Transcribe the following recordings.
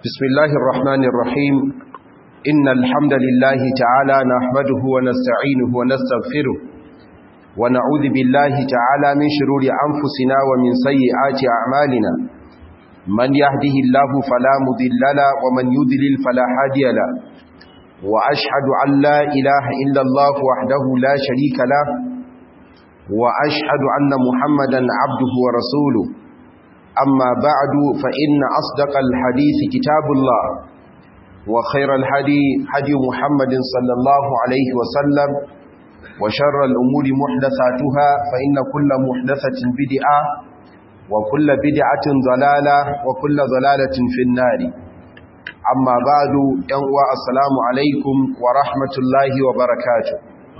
بسم الله الرحمن الرحيم إن الحمد لله تعالى نحمده ونستعينه ونستغفره ونعوذ بالله تعالى من شرور أنفسنا ومن سيئات أعمالنا من يهده الله فلا مضل له ومن يضلل فلا هادي له وأشهد أن لا إله إلا الله وحده لا شريك له وأشهد أن محمدا عبده ورسوله أما بعد فإن أصدق الحديث كتاب الله وخير الحدي حدي محمد صلى الله عليه وسلم وشر الأمور محدثاتها فإن كل محدثة بدعة وكل بدعة ضلالة وكل ضلالة في النار أما بعد ينوى السلام عليكم ورحمة الله وبركاته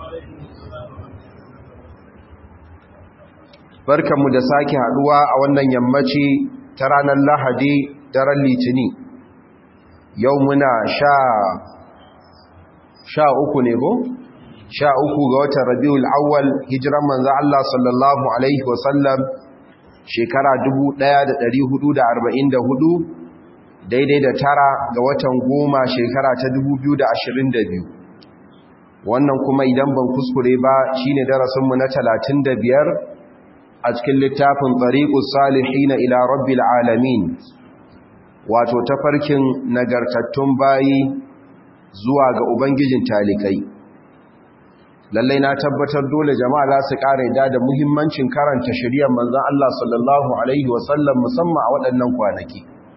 barkanmu da sake haduwa a wannan yammaci ta ranar lahadi daren litini yau muna sha sha uku ne ko? sha uku ga watan rabiul awwal hijiran manzo Allah sallallahu alaihi wasallam shekara 1444 daidai da tara ga watan goma shekara ta 2022 wannan kuma idan ban kuskure ba shine darasinmu na 35 a cikin littafin tsariƙus salihina ila rabbil alamin wato tafarkin nagartattun bayi zuwa ga ubangijin talikai lallai na tabbatar dole jama'a za su ƙara yada da muhimmancin karanta shirya manzan Allah sallallahu Alaihi wasallam musamman a waɗannan kwanaki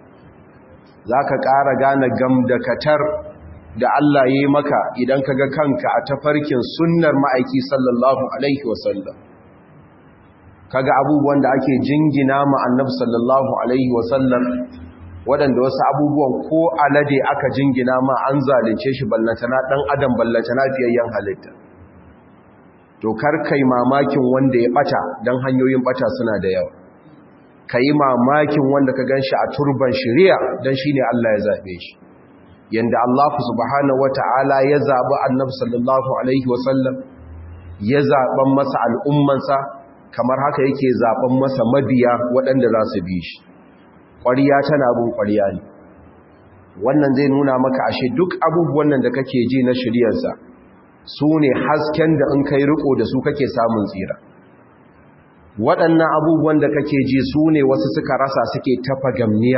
za ka ƙara gane gamdakatar da Allah ya yi maka idan ka ga kanka a tafarkin sunnar ma'aiki sallallahu Alaihi wasallam kaga abubuwan da ake jingina ma annabi sallallahu alaihi wasallam waɗanda wasu abubuwan ko alade aka jingina ma an zalunce shi ballatana ɗan adam ballatana fiyayyen halitta to kar kai mamakin wanda ya ɓata don hanyoyin ɓata suna da yawa ka yi mamakin wanda ka gan shi a turban shari'a don shi ne Allah ya zaɓe shi yanda Allah subhanahu wa ta'ala ya zaɓi annabi sallallahu alaihi wasallam ya zaɓen masa al'ummansa kamar haka yake zaben masa mabiya waɗanda za su bi shi ƙwariya tana bin ƙwariya ne wannan zai nuna maka ashe duk abubuwan nan da kake ji na shiryarsa su ne hasken da in kai riko da su kake samun tsira waɗannan abubuwan da kake ji su ne wasu suka rasa suke tafa gamniya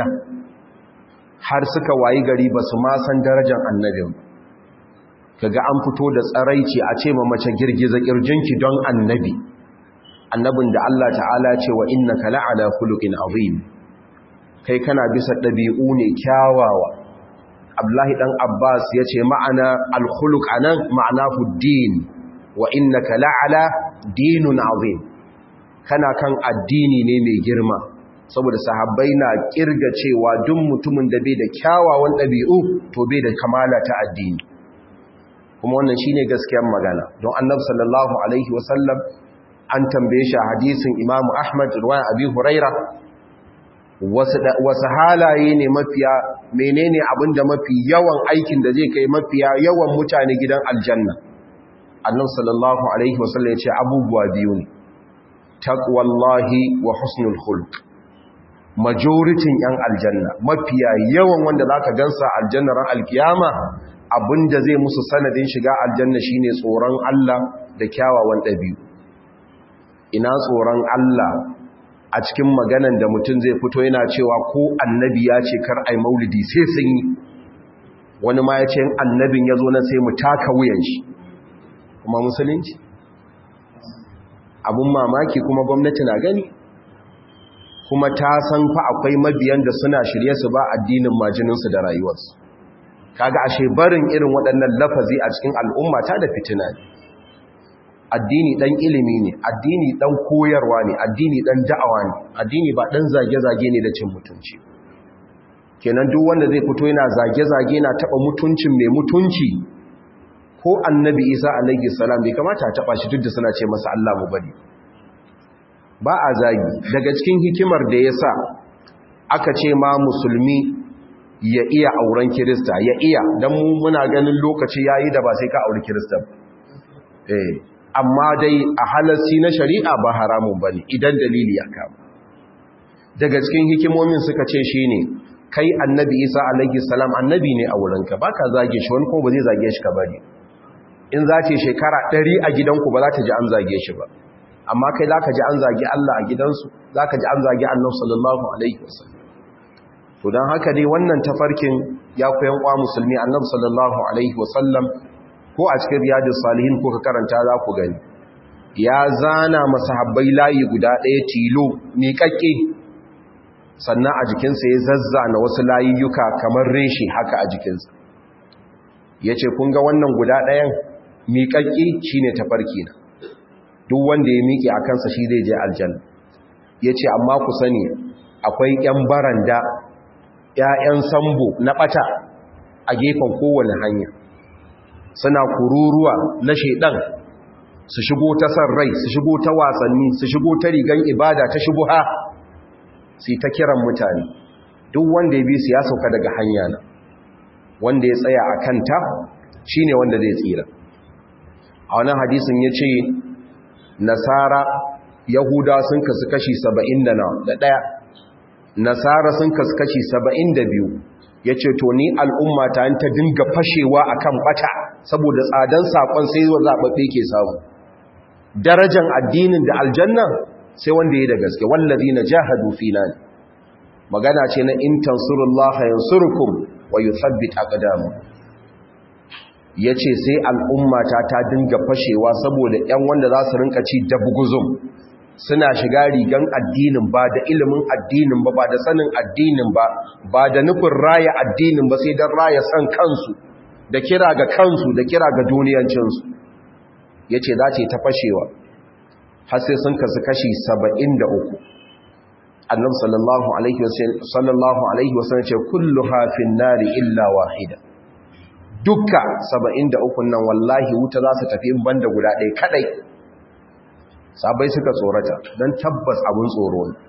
har suka wayi gari ba su ma san darajar annabin kaga an fito da tsaraici a ce ma mace girgiza kirjinki don annabi annabin da Allah ta'ala ce wa innaka la'ala khuluqin azim kai kana bisa dabi'u ne kyawawa Abdullahi dan Abbas yace ma'ana al-khuluq anan ma'anahu din wa innaka la'ala dinun azim kana kan addini ne mai girma saboda sahabbai na kirga cewa duk mutumin da bai da kyawawan dabi'u to bai da kamala ta addini kuma wannan shine gaskiyar magana don Annabi sallallahu alaihi wasallam an tambaye shi a hadisin imamu ahmad ruwan abi huraira wasu halaye ne mafiya menene abinda mafi yawan aikin da zai kai mafiya yawan mutane gidan aljanna annan sallallahu alaihi wasallam ya ce abubuwa biyu ne taqwallahi wa husnul khuluq majoritin yan aljanna mafiya yawan wanda zaka gansa aljanna ran alkiyama abinda zai musu sanadin shiga aljanna shine tsoron Allah da kyawawan ɗabi'u ina tsoron Allah a cikin maganan da mutum zai fito yana cewa ko annabi ya ce kar ai maulidi sai sun yi wani ma ya ce annabin ya zo na sai mu taka wuyan shi kuma musulunci abun mamaki kuma gwamnati na gani kuma ta san fa akwai mabiyan da suna shirye su ba addinin majininsu da rayuwarsu kaga ashe barin irin waɗannan lafazi a cikin al'umma ta da fitina ne addini dan ilimi ne addini dan koyarwa ne addini dan da'awa ne addini ba dan zage-zage ne da cin mutunci kenan duk wanda zai fito yana zage-zage na taba mutuncin mai mutunci ko annabi isa alaihi salam bai kamata a taba shi duk da suna ce masa Allah mu bari ba a zagi daga cikin hikimar da yasa aka ce ma musulmi ya iya auren kirista ya iya dan mu muna ganin lokaci yayi da ba sai ka auri kirista eh amma dai a halarci na shari'a ba haramun ba ne idan dalili ya kama daga cikin hikimomin suka ce shi ne kai annabi isa alaihi salam annabi ne a wurinka ba ka zage shi wani kuma ba zai zage shi ka bari in za ce shekara ɗari a gidanku ba za ta ji an zage shi ba amma kai za ka ji an zage Allah a gidansu za ka ji an zage annabi sallallahu alaihi wasallam to don haka dai wannan tafarkin ya koyan kwa musulmi annabi sallallahu alaihi wasallam ko a cikin riyadus salihin ko ka karanta za ku gani ya zana masahabbai layi guda ɗaya tilo miƙaƙƙe sannan a jikinsa ya zazzana wasu layuka kamar reshe haka a jikinsa ya ce kun ga wannan guda ɗayan miƙaƙƙe shi ne tafarki na duk wanda ya miƙe a kansa shi zai je aljanna ya ce amma ku sani akwai ‘yan baranda ‘ya'yan sambo na ɓata a gefen kowane hanya suna kururuwa na shaidan su shigo ta san rai su shigo ta wasanni su shigo ta rigan ibada ta shubuha su ta kiran mutane duk wanda ya bi su ya sauka daga hanya na wanda ya tsaya a kanta shi ne wanda zai tsira a wani hadisin ya ce nasara yahuda sun kasu kashi saba'in da ɗaya nasara sun kasu kashi saba'in da biyu ya ce to ni al'umma ta ta dinga fashewa a kan ɓata saboda tsadan saƙon sai zuwa zaɓaɓɓe ke samu darajan addinin da aljanna sai wanda ya da gaske wallazi na jahadu fina ne magana ce na in tansurullaha yansurukum wa yuthabbit aqdamu yace sai al'ummata ta dinga fashewa saboda 'yan wanda za su rinka ci dabguzum suna shiga rigan addinin ba da ilimin addinin ba ba da sanin addinin ba ba da nufin raya addinin ba sai don raya san kansu da kira ga kansu da kira ga duniyancinsu ya ce za ce ta fashewa har sai sun kasu kashi saba'in da uku annab sallallahu alaihi wasallam ce kullu hafin nari illa wahida dukka saba'in da uku nan wallahi wuta za su tafi in banda guda ɗaya kadai sabai suka tsorata don tabbas abin tsoro ne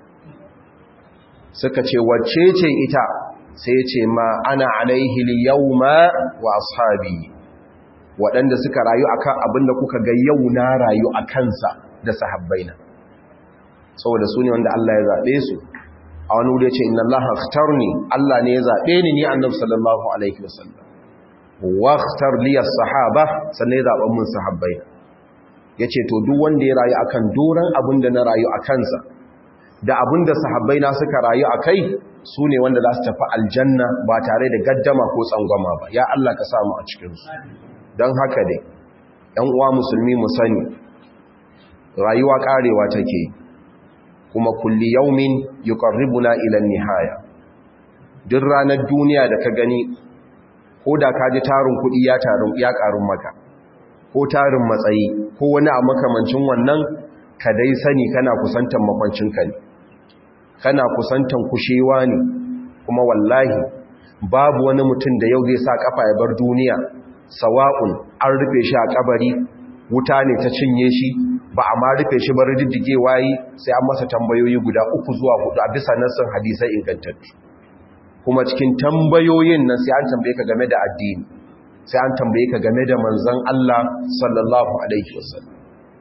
suka ce wacce ce ita sai ce ma ana alaihi yawma wa ashabi waɗanda suka rayu akan abin da kuka ga yau na rayu a kansa da sahabbaina saboda su ne wanda Allah ya zaɓe su a wani wuri ce inna Allah akhtarni Allah ne ya zaɓe ni ni annabi sallallahu alaihi wasallam wa akhtar li as-sahaba sannan ya zaɓa mun sahabbaina yace to duk wanda ya rayu akan doran abin da na rayu a kansa da abin da sahabbaina suka rayu akai su ne wanda za su tafi aljanna ba tare da gaddama ko tsangwama ba ya Allah ka samu a cikinsu don haka dai ‘yan uwa musulmi mu sani rayuwa ƙarewa take kuma kulli yaumin yuqarribuna ila nihaya duk ranar duniya da ka gani ko da ka ji tarin kuɗi ya tarin ya ƙarun maka ko tarin matsayi ko wani a makamancin wannan ka dai sani kana kusantan makwancinka ne kana kusantan kushewa ne kuma wallahi babu wani mutum da yau zai sa kafa ya bar duniya sawa'un an rufe shi a kabari wuta ne ta cinye shi ba a ma rufe shi bar diddige wayi sai an masa tambayoyi guda uku zuwa hudu a bisa nassin hadisai ingantattu kuma cikin tambayoyin nan sai an tambaye ka game da addini sai an tambaye ka game da manzon Allah sallallahu alaihi wasallam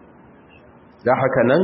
da haka nan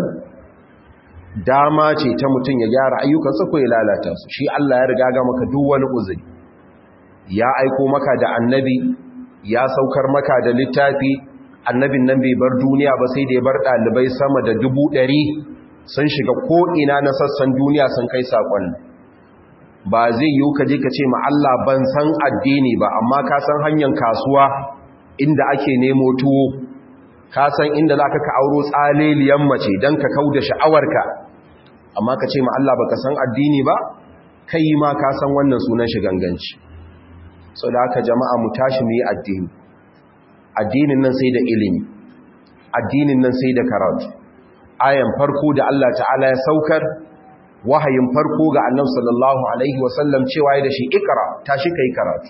dama ce ta mutum ya gyara ayyukansa ko ya lalata su shi Allah ya riga ga maka duk wani uzuri ya aiko maka da annabi ya saukar maka da littafi annabin nan bai bar duniya ba sai da ya bar ɗalibai sama da dubu ɗari sun shiga ko'ina na sassan duniya sun kai saƙon ba zai yiwu ka je ka ce ma Allah ban san addini ba amma ka san hanyar kasuwa inda ake nemo tuwo ka san inda za ka ka auro tsaleliyan mace don ka kau da sha'awarka amma ka ce ma Allah ba ka san addini ba kai ma ka san wannan sunan shi ganganci sau da haka jama'a mu tashi mu yi addini addinin nan sai da ilimi addinin nan sai da karatu ayan farko da Allah ta'ala ya saukar wahayin farko ga annabi sallallahu alaihi wasallam cewa ya da shi ikra tashi kai karatu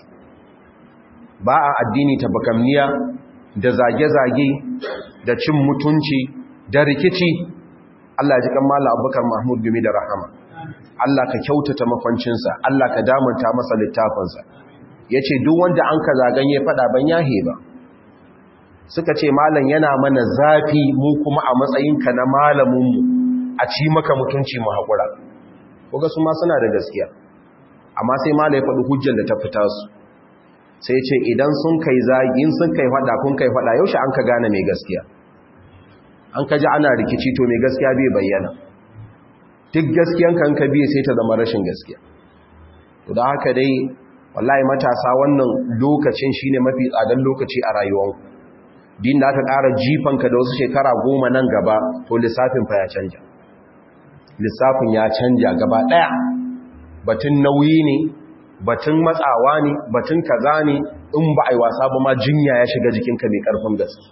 ba a addini ta bakamniya da zage-zage da cin mutunci da rikici Allah ji kan mala abubakar mahmud gumi da rahama Allah ka kyautata makwancinsa Allah ka damanta masa littafinsa ya ce duk wanda an ka zagan ya fada ban yahe ba suka ce malam yana mana zafi mu kuma a matsayinka na malaminmu a ci maka mutunci mu haƙura kuga su ma suna da gaskiya amma sai mala ya faɗi hujjar da ta fita su sai ce idan sun kai zagin sun kai faɗa kun kai faɗa yaushe an ka gane mai gaskiya an ka ji ana rikici to mai gaskiya bai bayyana duk gaskiyanka an ka biye sai ta zama rashin gaskiya to da haka dai wallahi matasa wannan lokacin shine mafi tsadan lokaci a rayuwarku din da aka ƙara jifanka da wasu shekara goma nan gaba to lissafin fa ya canja lissafin ya canja gaba ɗaya batun nauyi ne batun matsawa ne batun kaza ne in ba a yi wasa ba ma jinya ya shiga jikinka mai ƙarfin gaske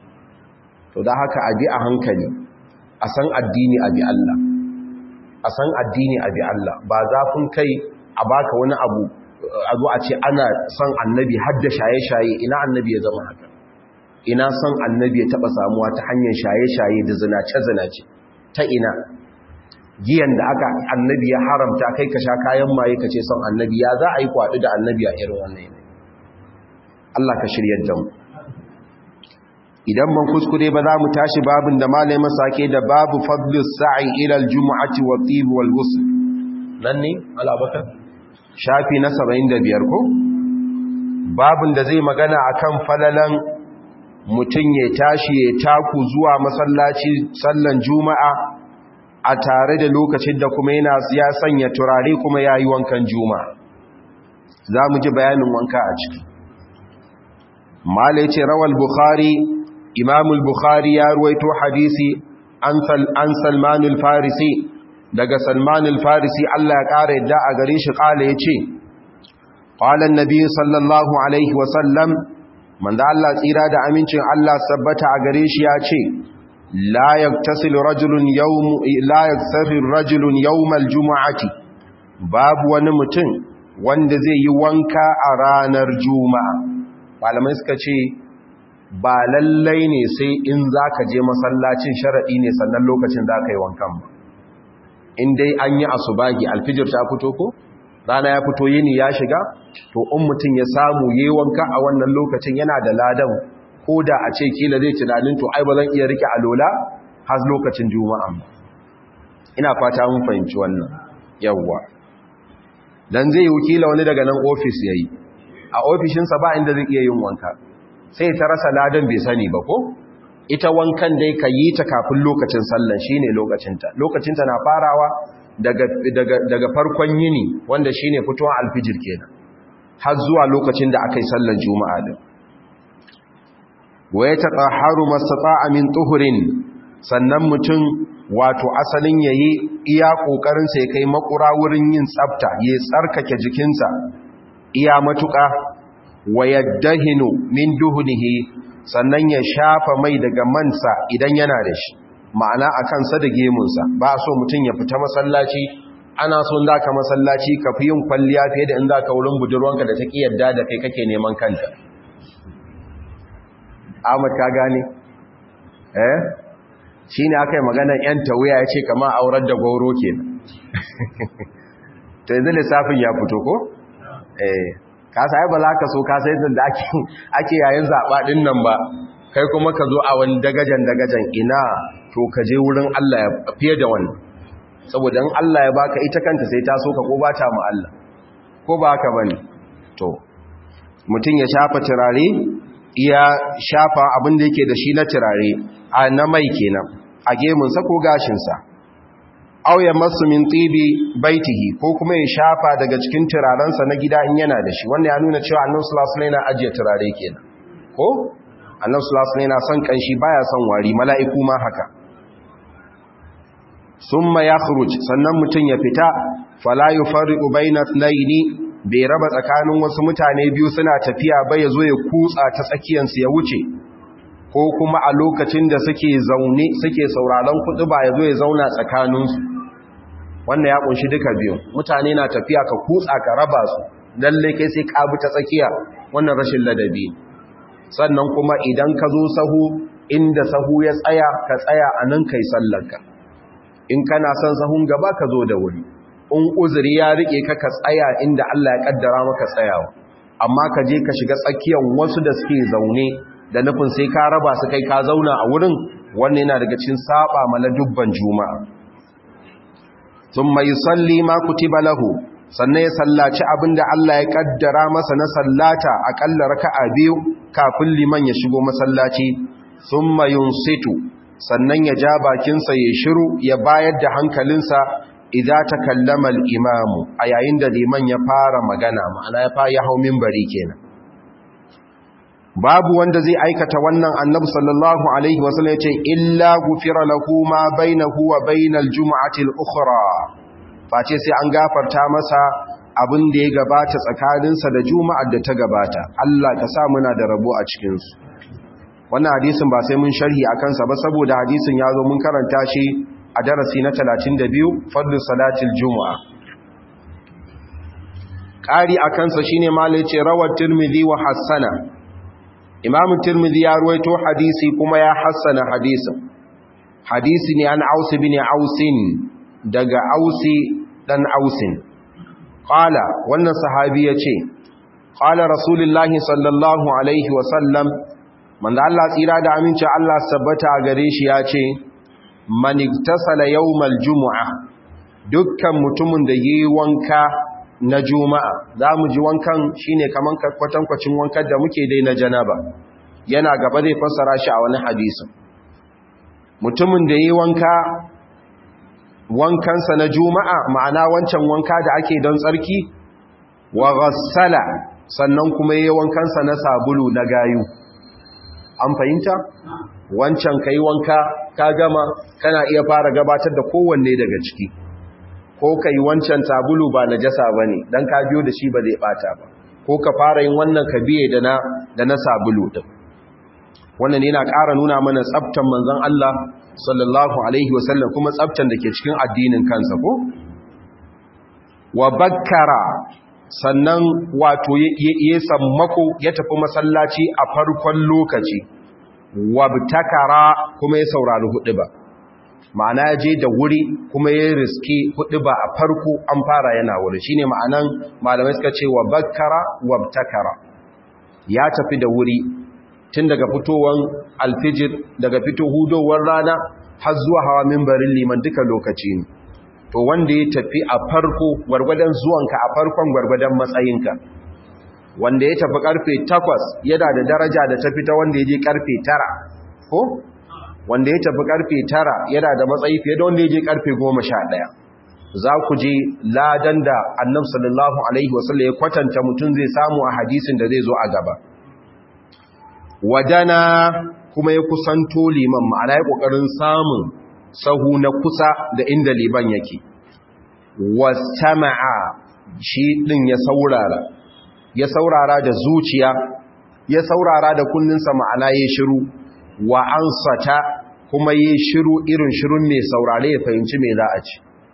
to da haka abi a hankali a san addini abi Allah a san addini abi Allah ba zafin kai a baka wani abu a zo a ce ana son annabi hadda shaye-shaye ina annabi ya zama haka ina son annabi ya taba samuwa ta hanyar shaye-shaye da zinace-zinace ta ina giyan da aka annabi ya haramta kai ka sha kayan maye ka ce son annabi ya za a yi kwaɗi da annabi a irin wannan yanayi Allah ka shiryar da mu idan ban kuskure ba za mu tashi babin da malai masake da babu fadlus sa'i ila aljum'ati wa tib wal ghusl nan ne alabakar shafi na 75 ko babin da zai magana akan falalan mutum ya tashi ya taku zuwa masallaci sallan juma'a a tare da lokacin da kuma yana ya sanya turare kuma ya yi wankan juma'a za mu ji bayanin wanka a ciki malai ce rawal bukhari imamul bukhari ya ruwaito hadisi an salmanul farisi daga salmanul farisi allah ya ƙara yadda a gare shi ƙala ya ce ƙwalan nabi sallallahu alaihi wasallam manzo Allah tsira da amincin Allah sabbata a gare shi ya ce la yaktasilu rajulun yawm la yaktasilu rajulun yawmal jumu'ati babu wani mutum wanda zai yi wanka a ranar juma'a malamai suka ce ba lallai ne sai in zaka je masallacin sharadi ne sannan lokacin zaka yi wankan ba in dai an yi asubahi alfijir ta fito ko rana ya fito yini ya shiga to in mutum ya samu yi wanka a wannan lokacin yana da ladan ko da a ce kila zai tunanin to ai ba zan iya rike alola har lokacin juma'a ina fata mun fahimci wannan yawwa dan zai yi wakila wani daga nan ofis yayi a ofishinsa ba inda zai iya yin wanka sai ta rasa ladan bai sani ba ko ita wankan dai ka yi ta kafin lokacin sallan shine lokacinta lokacinta na farawa daga, daga, daga farkon yini wanda shine fitowar alfijir kenan har zuwa lokacin da aka yi sallan juma'a din wa ya tatahharu mastata'a min tuhurin sannan mutum wato asalin yayi iya kokarin sa ya kai makura wurin yin tsafta ya tsarkake jikinsa iya matuka wa yaddahinu min duhunihi sannan ya shafa mai daga mansa idan yana da shi ma'ana a kansa da gemunsa ba so mutum ya fita masallaci ana so da ka masallaci ka fi yin kwalliya fiye da in za ka wurin budurwanka da ta ƙi yadda da kai kake neman kanta ahmad ka gane eh shi ne aka yi maganar yan tawuya ya ce kama aurar da gauro ke ta yanzu lissafin ya fito ko eh ka sa ba za ka so ka sai da ake yayin zaɓa ɗin nan ba kai kuma ka zo a wani dagajen dagajen ina to ka je wurin Allah ya fiye da wannan saboda in Allah ya baka ita kanta sai ta so ka ko ba ta mu Allah ko ba haka bane to mutum ya shafa turare iya shafa abin da yake da shi na turare a na mai kenan a gemunsa ko gashinsa aw ya masu min tibi baitihi ko kuma ya shafa daga cikin turarensa na gida in yana da shi wannan ya nuna cewa annabi sallallahu alaihi wasallam yana ajiye turare kenan ko annabi sallallahu alaihi wasallam yana son kanshi baya son wari mala'iku ma haka summa yakhruj sannan mutun ya fita fala yufarriqu baina ithnaini bai raba tsakanin wasu mutane biyu suna tafiya ba yazo ya kutsa ta tsakiyar su ya wuce ko kuma a lokacin da suke zaune suke sauraron kudu ba yazo ya zauna tsakanin su wannan ya kunshi duka biyu mutane na tafiya ka kutsa ka raba su lalle kai sai ka bi ta tsakiya wannan rashin ladabi sannan kuma idan ka zo sahu inda sahu ya tsaya ka tsaya a nan kai sallarka in kana son sahun gaba ka zo da wuri in uzuri ya rike ka ka tsaya inda Allah ya kaddara maka tsayawa amma ka je ka shiga tsakiyar wasu da suke zaune da nufin sai ka raba su kai ka zauna a wurin wannan yana daga cikin saba mana dubban juma'a thumma yusalli ma kutiba lahu sannan ya sallaci abinda Allah ya kaddara masa na sallata akalla raka'a biyu kafin liman ya shigo masallaci thumma yunsitu sannan ya ja bakinsa ya shiru ya bayar da hankalinsa idza takallama al-imamu a yayin da liman ya fara magana ma'ana ya fara hau minbari kenan babu wanda zai aikata wannan annabi sallallahu alaihi wasallam yace illa gufira lahu ma bainahu wa bainal jumu'ati al-ukhra face sai an gafarta masa abin da ya gabata tsakaninsa da juma'ar da ta gabata Allah ka sa muna da rabo a cikin su wannan hadisin ba sai mun sharhi akan sa ba saboda hadisin ya zo mun karanta shi a darasi na 32 fadlu salatil jumu'a ƙari a kansa shine malai ce rawar tirmidhi wa hassana imamu tirmidhi ya ruwaito hadisi kuma ya hassana hadisin hadisi ne an ausi bin ausin daga ausi dan ausin qala wannan sahabi yace qala rasulullahi sallallahu alaihi wa sallam manzo Allah tsira da aminci Allah sabbata gare shi yace man iktasala yawmal jumu'a dukkan mutumin da yi wanka na juma'a za mu ji wankan shine kaman kwatankwacin wankan da muke dai na janaba yana gaba zai fassara shi a wani hadisin mutumin da yi wanka wankansa na juma'a ma'ana wancan wanka da ake don tsarki wa ghassala sannan kuma yi wankansa na sabulu na gayu an fahimta wancan ka yi wanka ka gama kana iya fara gabatar da kowanne daga ciki ko ka yi wancan sabulu ba na jasa ba ne don ka biyo da shi ba zai bata ba ko ka fara yin wannan ka biye da na sabulu ɗin wannan yana ƙara nuna mana tsabtan manzan Allah sallallahu Alaihi wasallam kuma tsabtan da ke cikin addinin kansa ko? wa bakkara sannan wato ya sammako ya tafi masallaci a farkon lokaci wa takara kuma ya saurari hudu ba ma'ana ya je da wuri kuma ya riske hudu ba a farko an fara yana wuri shine ma'anan malamai suka ce wa bakkara wa takara ya tafi da wuri tun daga fitowar alfijir daga fito hudowar rana har zuwa hawa mimbarin liman duka lokaci ne to wanda ya tafi a farko gwargwadon zuwanka a farkon gwargwadon matsayinka wanda ya tafi karfe takwas yana da daraja da tafi ta wanda ya je karfe tara ko wanda ya tafi karfe tara yana da matsayi fiye da wanda ya je karfe goma sha ɗaya za ku je ladan da annab sallallahu alaihi wasallam ya kwatanta mutum zai samu a hadisin da zai zo a gaba wadana kuma ya kusanto liman ma'ana ya ƙoƙarin samun sahu na kusa da inda liban yake wasama'a shi ɗin ya saurara ya saurara da zuciya ya saurara da kunninsa ma'ana ya shiru wa ansata kuma ya shiru irin shirun mai saurare ya fahimci mai za a ci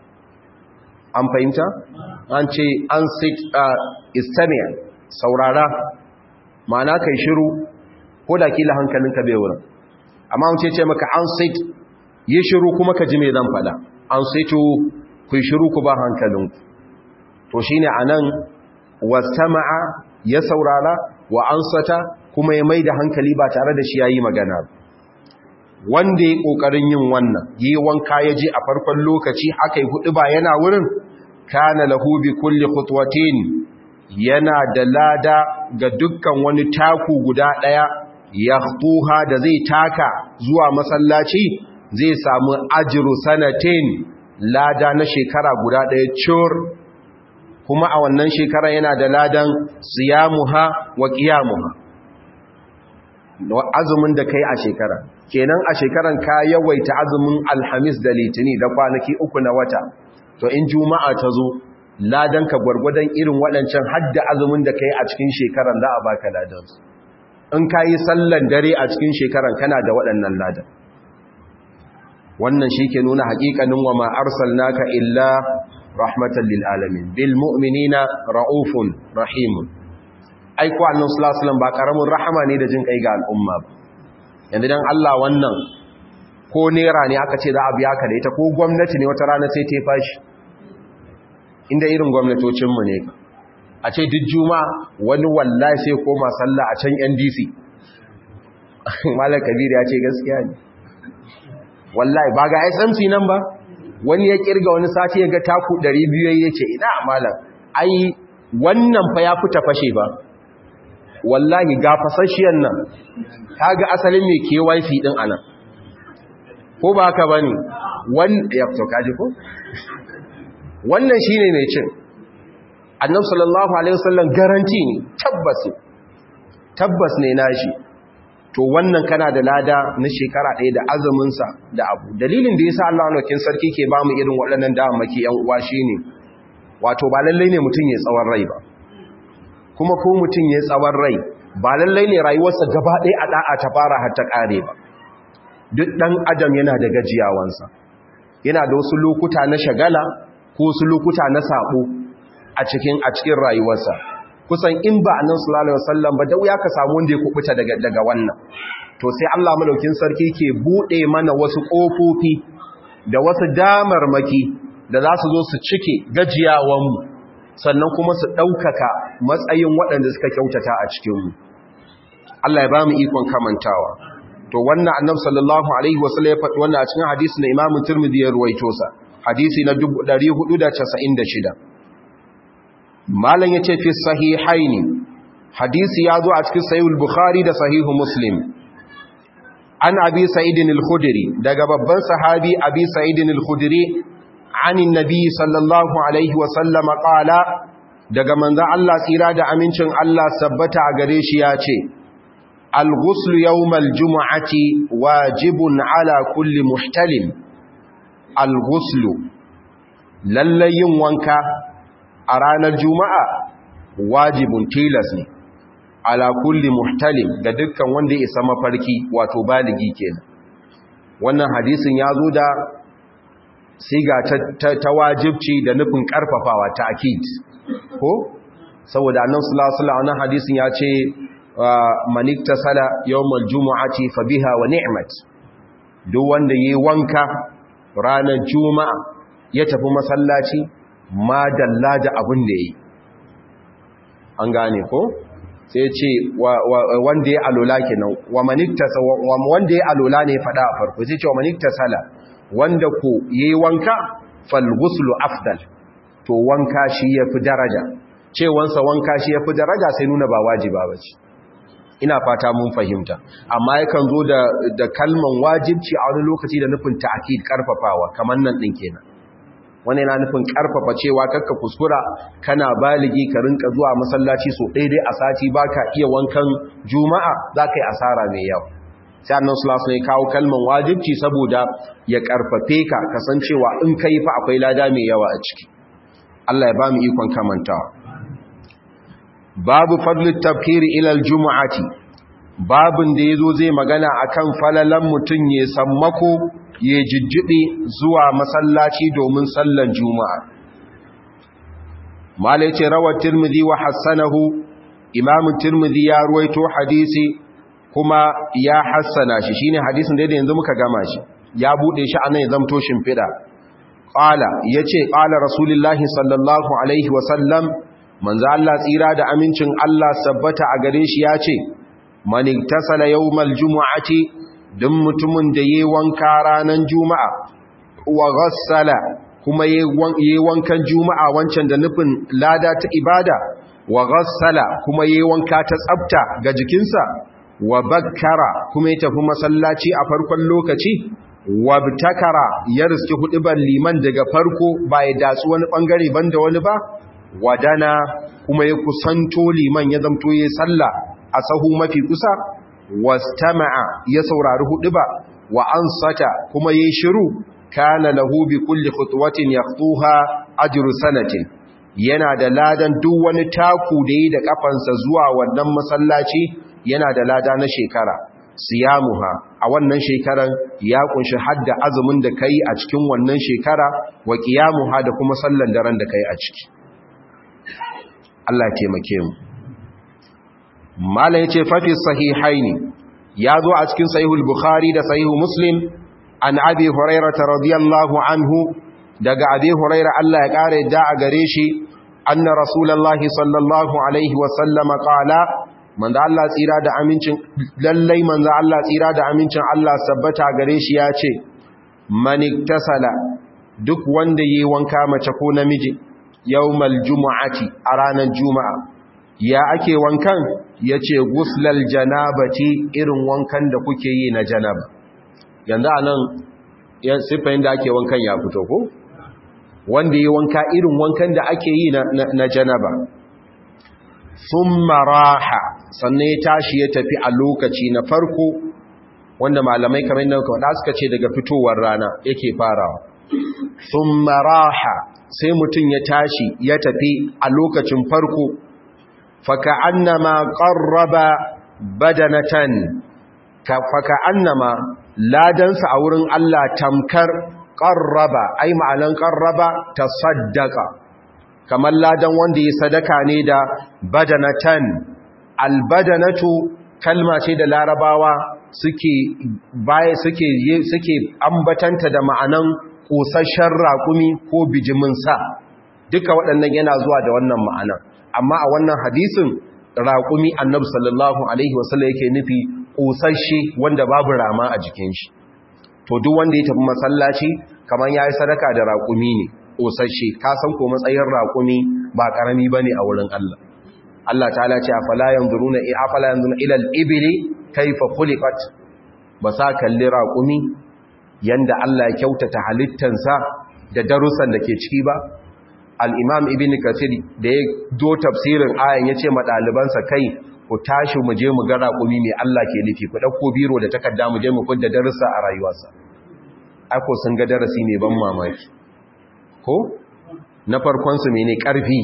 an fahimta? an ce an sit istamiya saurara ma'ana kai shiru ko da kila hankalinka bai wurin amma wuce ce maka an sit yi shiru kuma ka ji mai zan fada an situ ku shiru ku ba hankalinku to shi ne a nan wasama'a ya saurara wa ansata kuma ya mai da hankali ba tare da shi ya yi magana wanda ya ƙoƙarin yin wannan yi wanka ya je a farkon lokaci aka yi hudu ba yana wurin kana lahu bi kulli khutwatin yana da lada ga dukkan wani taku guda ɗaya ya da zai taka zuwa masallaci zai samu ajiru sanatin lada na shekara guda ɗaya cur kuma a wannan shekara yana da ladan siyamuha wa qiyamuha azumin da kai a shekara kenan a shekaran ka yawaita azumin alhamis da litini da kwanaki uku na wata to in juma'a ta zo ladan ka gwargwadon irin waɗancan hadda azumin da kai a cikin shekaran za a baka ladan in ka yi sallan dare a cikin shekaran kana da waɗannan ladan wannan shi ke nuna haƙiƙanin wa ma arsalnaka illa rahmatan lil alamin bil mu'minina raufun rahimun ai ko annabi sallallahu alaihi wasallam ba karamin rahama ne da jin kai ga al'umma ba yanzu dan Allah wannan ko nera ne aka ce za a biya ka da ita ko gwamnati ne wata rana sai ta fashi inda irin gwamnatocin mu ne a ce duk juma'a wani wallahi sai koma sallah a can NDC Malam Kabir ya ce gaskiya ne wallahi ba ga SMC nan ba wani ya kirga wani sati ya ga taku 200 ya ce ina malam ai wannan fa ya fita fashe ba wallahi ga fasashiyan nan kaga asalin mai KYC din anan ko ba haka bane wannan ya to kaji ko wannan shine mai cin annabi sallallahu alaihi wasallam garanti ne tabbas tabbas ne nashi to wannan kana da lada na shekara ɗaya da azuminsa da abu dalilin da yasa Allah nokin sarki ke bamu irin waɗannan damammaki yan uwa shine wato ba lallai ne mutum ya tsawon rai ba kuma ko mutum ya tsawon rai ba lallai ne rayuwarsa gaba ɗaya a ɗa'a ta fara har ta ƙare ba duk ɗan adam yana da gajiyawansa yana da wasu lokuta na shagala ko wasu lokuta na saɓo a cikin a cikin rayuwarsa kusan in ba annabi sallallahu alaihi wasallam ba da wuya ka samu wanda ya kubuta daga daga wannan to sai Allah madaukin sarki ke bude mana wasu kofofi da wasu damarmaki da za su zo su cike gajiyawanmu sannan kuma su ɗaukaka matsayin waɗanda suka kyautata a cikinmu Allah ya ba mu ikon kamantawa to wannan annabi sallallahu alaihi wasallam ya faɗi wannan a cikin hadisi na Imam Tirmidhi ya ruwaito sa hadisi na 496 malam yace fi sahihaini hadisi ya zo a cikin sahihul bukhari da sahihu muslim an abi sa'idin al-khudri daga babban sahabi abi sa'idin al-khudri an annabi sallallahu alaihi wa sallama qala daga manzon Allah tsira da amincin Allah sabbata a gare shi ya ce al-ghusl yawm al-jum'ati wajibun ala kulli muhtalim al-ghusl lallayin wanka a ranar juma'a wajibun tilas ne ala kulli muhtalim ga dukkan wanda ya isa mafarki wato baligi kenan wannan hadisin ya zo da siga ta, ta, wajibci da nufin karfafawa ta akid ko saboda annan sulasula wannan hadisin ya ce manikta sala yawmal jumu'ati fa biha wa ni'mat duk wanda yayi wanka ranar juma'a ya tafi masallaci ma dalla da abin da yi an gane ko sai ce wanda ya alola kenan wa maniktasa wanda ya alola ne fada a farko sai ce wa maniktasala wanda ko yayi wanka fal ghuslu afdal to wanka shi yafi daraja cewansa wanka shi yafi daraja sai nuna ba wajiba bace ina fata mun fahimta amma yakan zo da da kalman wajibci a wani lokaci da nufin ta'kid karfafawa kamar nan din kenan wani yana nufin karfafa cewa kakka kuskura kana baligi ka rinka zuwa masallaci so daidai a sati baka iya wankan juma'a zaka yi asara mai yawa sai annabi sallallahu alaihi kawo kalman wajibci saboda ya karfafe ka kasancewa in kai fa akwai lada mai yawa a ciki Allah ya ba mu ikon kamantawa babu fadlut tabkiri ila aljum'ati babun da yazo zai magana akan falalan mutun ya sammako ya jijjiɗe zuwa masallaci domin sallan juma'a. Malai ce rawar Tirmidhi wa hassanahu, imamun Tirmidhi ya ruwaito hadisi kuma ya hassana shi, shi ne hadisin da yanzu muka gama shi, ya buɗe shi a nan ya zamto shimfiɗa. Ƙala, ya ce, ƙala Rasulullahi sallallahu Alaihi wasallam, manzo Allah tsira da amincin Allah sabbata a gare shi ya ce, Maniktasala yau mal juma'ati don mutumin da ya wanka ranar juma'a wa ghassala kuma ya wankan juma'a wancan da nufin lada ta ibada wa ghassala kuma ya wanka ta tsabta ga jikinsa wa bakkara kuma ya tafi masallaci a farkon lokaci wa btakara ya riski hudubar liman daga farko ba ya datsu wani bangare banda wani ba wadana kuma ya kusanto liman ya zamto ya sallah a sahu mafi kusa wastama'a ya saurari hudu ba wa ansata kuma yayi shiru kana lahu bi kulli khutwatin yaqtuha ajru sanatin yana da ladan duk wani taku da yi da kafansa zuwa wannan masallaci yana da lada na shekara siyamuha a wannan shekaran ya kunshi hadda azumin da kai a cikin wannan shekara wa qiyamuha da kuma sallan daren da kai a ciki Allah ya taimake mu malam yace fa fi sahihaini yazo a cikin sahihul bukhari da sahihu muslim an abi hurairah radiyallahu anhu daga abi hurairah Allah ya kare da a gare shi anna rasulullahi sallallahu alaihi wa sallam qala manzo Allah tsira da amincin lallai manzo Allah tsira da amincin Allah sabbata gare shi yace man iktasala duk wanda yayi wanka mace ko namiji yawmal jumu'ati a ranar juma'a ya ake wankan yace guslal janabati irin wankan da kuke yi na janaba yanzu anan yan sifayin da ake wankan ya fito ko wanda yi wanka irin wankan da ake yi na janaba thumma raha sannan ya tashi ya tafi a lokaci na farko wanda malamai kamar yadda kuka suka ce daga fitowar rana yake farawa thumma raha sai mutum ya tashi ya tafi a lokacin farko faka annama qarraba badanatan ka faka annama ladansa a wurin Allah tamkar qarraba ai ma'anan qarraba tasaddaqa kamar ladan wanda ya sadaka ne da badanatan albadanatu kalma ce da larabawa suke baya suke suke ambatanta da ma'anan kosasshen raƙumi ko bijimin sa duka waɗannan yana zuwa da wannan ma'anan amma a wannan hadisin raƙumi annabi sallallahu alaihi wasallam yake nufi kosasshe wanda babu rama a jikin shi to duk wanda ya tafi masallaci kamar yayi sadaka da raƙumi ne kosasshe ka san ko matsayin raƙumi ba karami bane a wurin Allah Allah ta'ala ce afala yanzuruna afala yanzuruna ila al-ibli kayfa khuliqat ba sa kalli raƙumi yanda Allah ya kyautata halittansa da darussan da ke ciki ba al-imam ibn kathir da ya zo tafsirin ayan yace ma dalibansa kai ku tashi mu je mu ga raƙumi mai Allah ke nufi ku dauko biro da takarda mu je mu fidda darussa a rayuwarsa ai ko sun ga darasi ne ban mamaki ko na farkon su mene karfi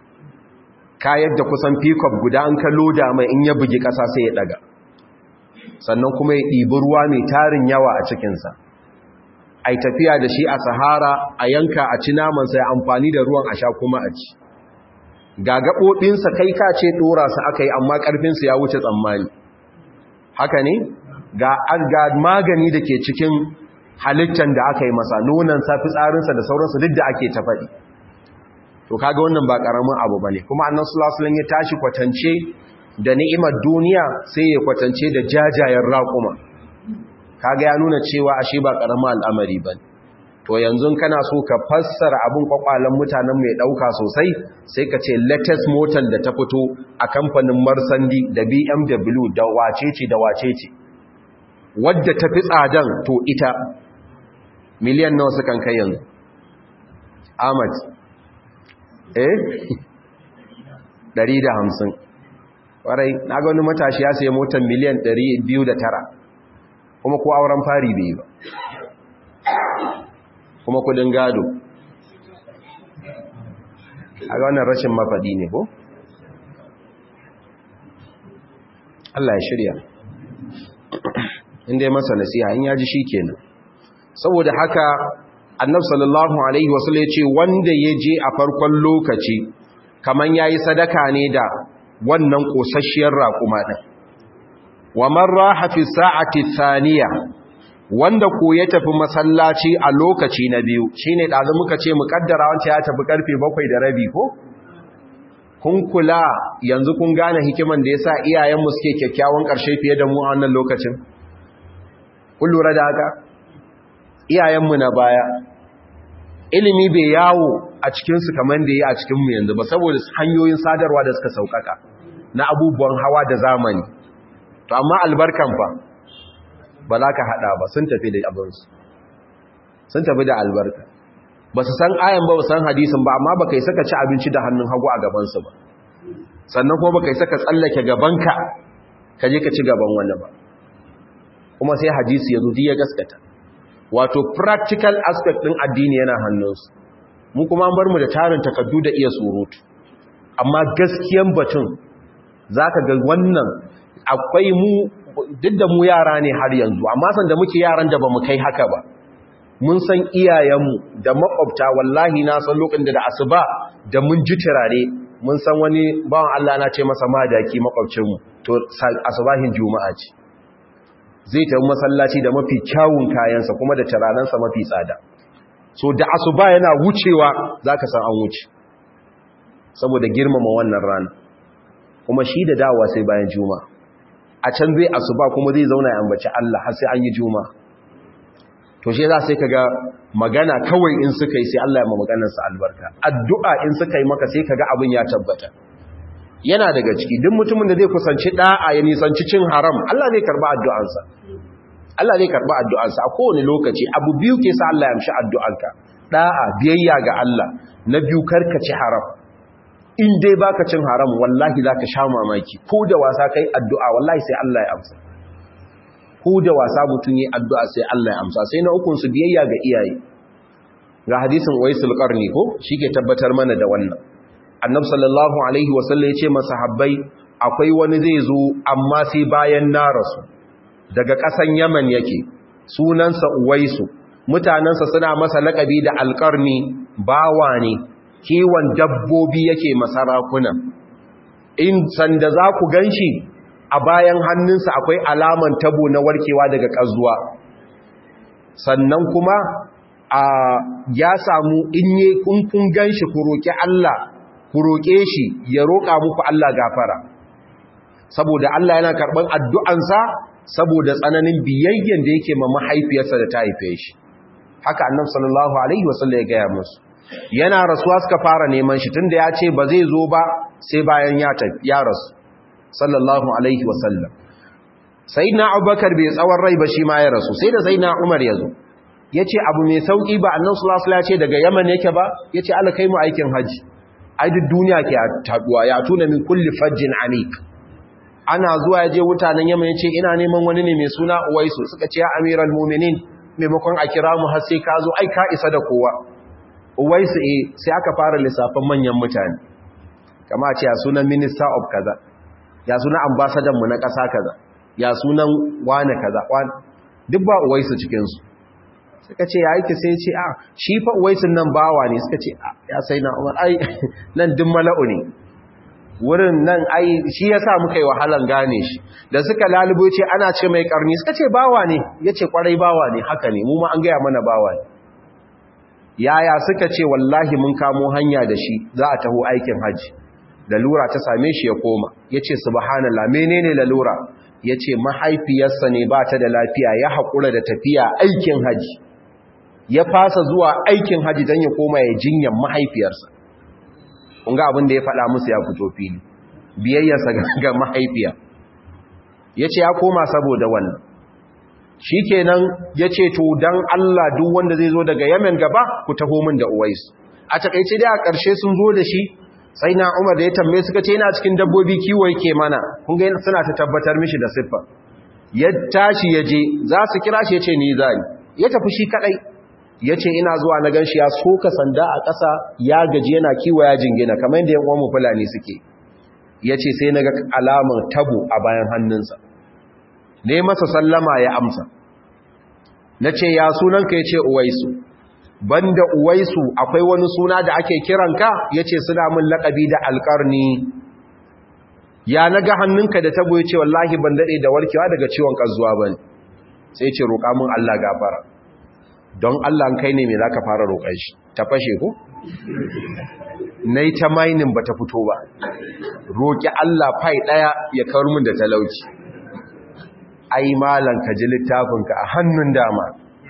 kayar da kusan pickup guda an kallo da mai in ya bugi ƙasa sai ya daga sannan kuma ya ɗibi ruwa mai tarin yawa a cikinsa a tafiya da shi a sahara a yanka a ci namansa ya amfani da ruwan a sha kuma a ci ga gaɓoɓinsa kai ka ce ɗora su aka yi amma ƙarfinsu ya wuce tsammani haka ne ga magani da ke cikin halittar da aka yi masa nonansa fitsarinsa da sauransu duk da ake ta faɗi to kaga wannan ba ƙaramin abu ba ne kuma annan sulasulan ya tashi kwatance da ni'imar duniya sai ya kwatance da jajayen raƙuma kaga ya nuna cewa ashe ba ƙaramin al'amari ba to yanzu kana so ka fassara abin kwakwalen mutanen mai ɗauka sosai sai ka ce latest motar da ta fito a kamfanin marsandi da bmw da wacece da wacece wadda ta fi tsadan to ita miliyan nawa sukan kai yanzu ahmad eh 150 warai na ga wani matashi ya sayi motar miliyan 209 kuma ko auren fari bai ba kuma kudin gado a ga wannan rashin mafaɗi ne ko? Allah ya shirya inda ya masa nasiha in ya ji shi kenan saboda haka annab sallallahu alaihi wasu ya ce wanda ya je a farkon lokaci kaman ya yi sadaka ne da wannan ƙosasshiyar raƙuma ɗin wa marra hafi sa'ati thaniya wanda ko ya tafi masallaci a lokaci na biyu shine ɗazu muka ce mu kaddara wanda ya tafi karfe bakwai da rabi ko kun kula yanzu kun gane hikiman da yasa iyayenmu suke kyakkyawan ƙarshe fiye da mu a wannan lokacin kun lura da haka iyayenmu na baya ilimi bai yawo a cikinsu kamar da ya a cikinmu yanzu ba saboda hanyoyin sadarwa da suka sauƙaƙa na abubuwan hawa da zamani to amma albarkan fa ba za ka haɗa ba sun tafi da abinsu sun tafi da albarka ba su san ayan ba san hadisin ba amma ba kai saka ci abinci da hannun hagu a gabansu ba sannan kuma ba kai saka tsallake gabanka ka je ka ci gaban wani ba kuma sai hadisi ya zo ya gaskata wato practical aspect ɗin addini yana hannunsu mu kuma an bar mu da tarin takardu da iya surutu amma gaskiyan batun za ka ga wannan akwai mu duk da mu yara ne har yanzu amma san da muke yaran da ba mu kai haka ba mun san iyayenmu da makwabta wallahi na san lokacin da asuba da mun ji turare mun san wani bawan Allah na ce masa madaki makwabcinmu to asubahin juma'a ce zai tafi masallaci da mafi kyawun kayansa kuma da turarensa mafi tsada so da asuba yana wucewa zaka san an wuce saboda girmama wannan rana kuma shi da dawa sai bayan juma'a a can zai asuba kuma zai zauna ya ambaci Allah har sai an yi juma to shi za sai kaga magana kawai in suka yi sai Allah ya ma maganarsa albarka addu'a in suka yi maka sai kaga abin ya tabbata yana daga ciki duk mutumin da zai kusanci da'a ya nisanci cin haram Allah zai karba addu'ansa Allah zai karba addu'ansa a kowane lokaci abu biyu ke sa Allah ya amshi addu'anka da'a biyayya ga Allah na biyu karkaci haram in dai baka cin haram wallahi zaka sha mamaki ko da wasa kai addu'a wallahi sai Allah ya amsa ko da wasa mutun yi addu'a sai Allah ya amsa sai na ukun su biyayya ga iyaye ga hadisin Waisul Qarni ko shike tabbatar mana da wannan Annabi sallallahu alaihi wasallam ya ce masahabbai akwai wani zai zo amma sai bayan na rasu daga ƙasan Yaman yake sunansa Uwaisu mutanansa suna masa laƙabi da alƙarni bawa ne kiwon dabbobi yake masarakuna in sanda za ku ganshi a bayan hannunsa akwai alaman tabo na warkewa daga ƙazuwa sannan kuma a ya samu in yi kun ganshi ku roƙi Allah ku roƙe shi ya roƙa muku Allah gafara saboda Allah yana karɓar addu'ansa saboda tsananin biyayyen da yake ma mahaifiyarsa da ta haife shi haka annabi sallallahu alaihi wasallam ya gaya musu yana rasuwa suka fara neman shi tunda ya ce ba zai zo ba sai bayan ya tafi ya rasu sallallahu alaihi wasallam sayyidina abubakar bai tsawon rai ba shi ma ya rasu sai da sayyidina umar ya zo yace abu mai sauki ba annabi sallallahu alaihi wasallam ya ce daga yaman yake ba yace Allah kai mu aikin haji ai duk duniya ke taduwa ya tuna min kulli fajjin anik ana zuwa yaje mutanen yaman yace ina neman wani ne mai suna uwaisu suka ce ya amiral mu'minin maimakon a kira mu har sai ka zo ai ka isa da kowa uwaisu eh sai aka fara lissafin manyan mutane kama a ce ya sunan minister of kaza ya sunan ambassador mu na ƙasa kaza ya sunan wane kaza duk ba uwaisu cikinsu suka ce ya yake sai ce a shi fa uwaisun nan bawa ne suka ce ya sai na umar ai nan duk mala'u ne wurin nan ai shi ya sa muka yi wahalan gane shi da suka lalubo ce ana ce mai karni suka ce bawa ne ya ce kwarai bawa ne haka ne mu ma an gaya mana bawa ne yaya suka ce wallahi mun kamo hanya da shi za a taho aikin hajji lalura ta same shi ya koma ya ce subhanallah menene lalura ya ce mahaifiyarsa ne ba ta da lafiya ya haƙura da tafiya aikin hajji ya fasa zuwa aikin hajji don ya koma ya jinyan mahaifiyarsa ƙunga abin da ya faɗa musu ya fito fili biyayyarsa ga mahaifiya ya ce ya koma saboda wannan shi kenan ya ce to don Allah duk wanda zai zo daga yamen gaba ku taho min da uwaisu a takaice dai a ƙarshe sun zo da shi sai na umar da ya tambaye suka ce yana cikin dabbobi kiwo yake mana kun ga suna ta tabbatar mishi da siffa ya tashi ya je za su kira shi ya ce ni zani ya tafi shi kadai ya ce ina zuwa na ganshi ya soka sanda a ƙasa ya gaji yana kiwo ya jingina kamar yadda yan uwan fulani suke ya ce sai na ga alamar tabo a bayan hannunsa ne masa sallama ya amsa na ce ya sunanka ya ce uwaisu banda uwaisu akwai wani suna da ake kiranka ya ce suna min laƙabi da alƙarni ya naga hannunka da tabo ya ce wallahi ban daɗe da warkewa daga ciwon ƙazuwa ba sai ce roƙa min Allah gafara don Allah kai ne mai za ka fara roƙon shi ta fashe ko? na yi ta mainin ba ta fito ba roƙi Allah fai ɗaya ya kawar min da talauci ai malan ka ji littafinka a hannun dama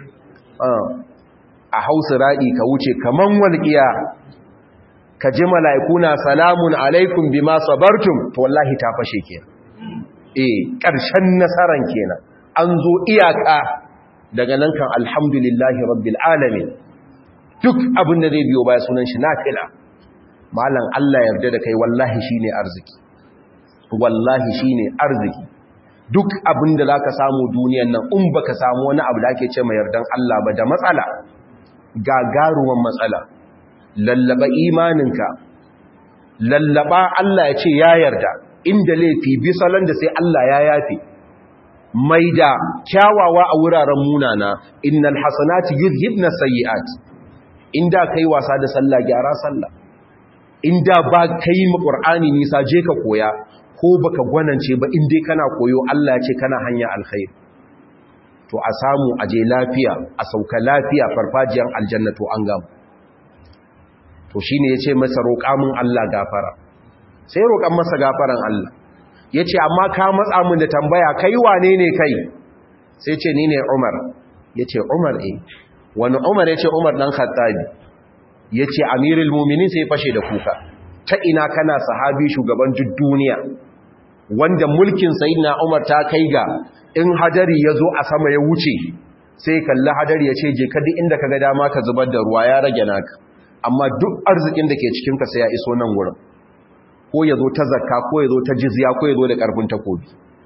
a hausa raɗi ka wuce kaman walƙiya ka ji mala'iku na salamun alaikum bi ma sabartum to wallahi ta fashe ke eh ƙarshen nasaran kenan an zo iyaka daga nan kan alhamdulillahi rabbil alamin duk abin da zai biyo baya sunan shi nafila malam Allah yarda da kai wallahi shine arziki wallahi shine arziki duk abin da zaka samu duniyan nan in baka samu wani abu da ake ce mai yardan Allah ba da matsala gagaruwan matsala lallaba imaninka lallaba Allah ya ce ya yarda inda laifi bi salon da sai Allah ya yafe mai da kyawawa a wuraren munana innal hasanati yuzhibna sayyi'at inda kai wasa da sallah gyara sallah inda ba kai mu qur'ani nisa je ka koya ko baka gwanance ba in dai kana koyo Allah ya ce kana hanya alkhair to a samu aje lafiya a sauka lafiya farfajiyar aljanna to an gamu to shine yace masa roƙa min Allah gafara sai roƙan masa gafaran Allah yace amma ka matsa min da tambaya kai wane ne kai sai ce ni ne Umar yace Umar eh wani Umar yace Umar dan Khattabi yace Amirul Mu'minin sai fashe da kuka ta ina kana sahabi shugaban duk duniya wanda mulkin sayyidina Umar ta kai ga in hadari yazo a sama ya wuce sai kalli hadari ya ce je ka duk inda kaga dama ka zubar da ruwa ya rage naka amma duk arzikin da ke cikin ka sai ya iso nan wurin ko yazo ta zakka ko yazo ta jizya ko yazo da karfin takobi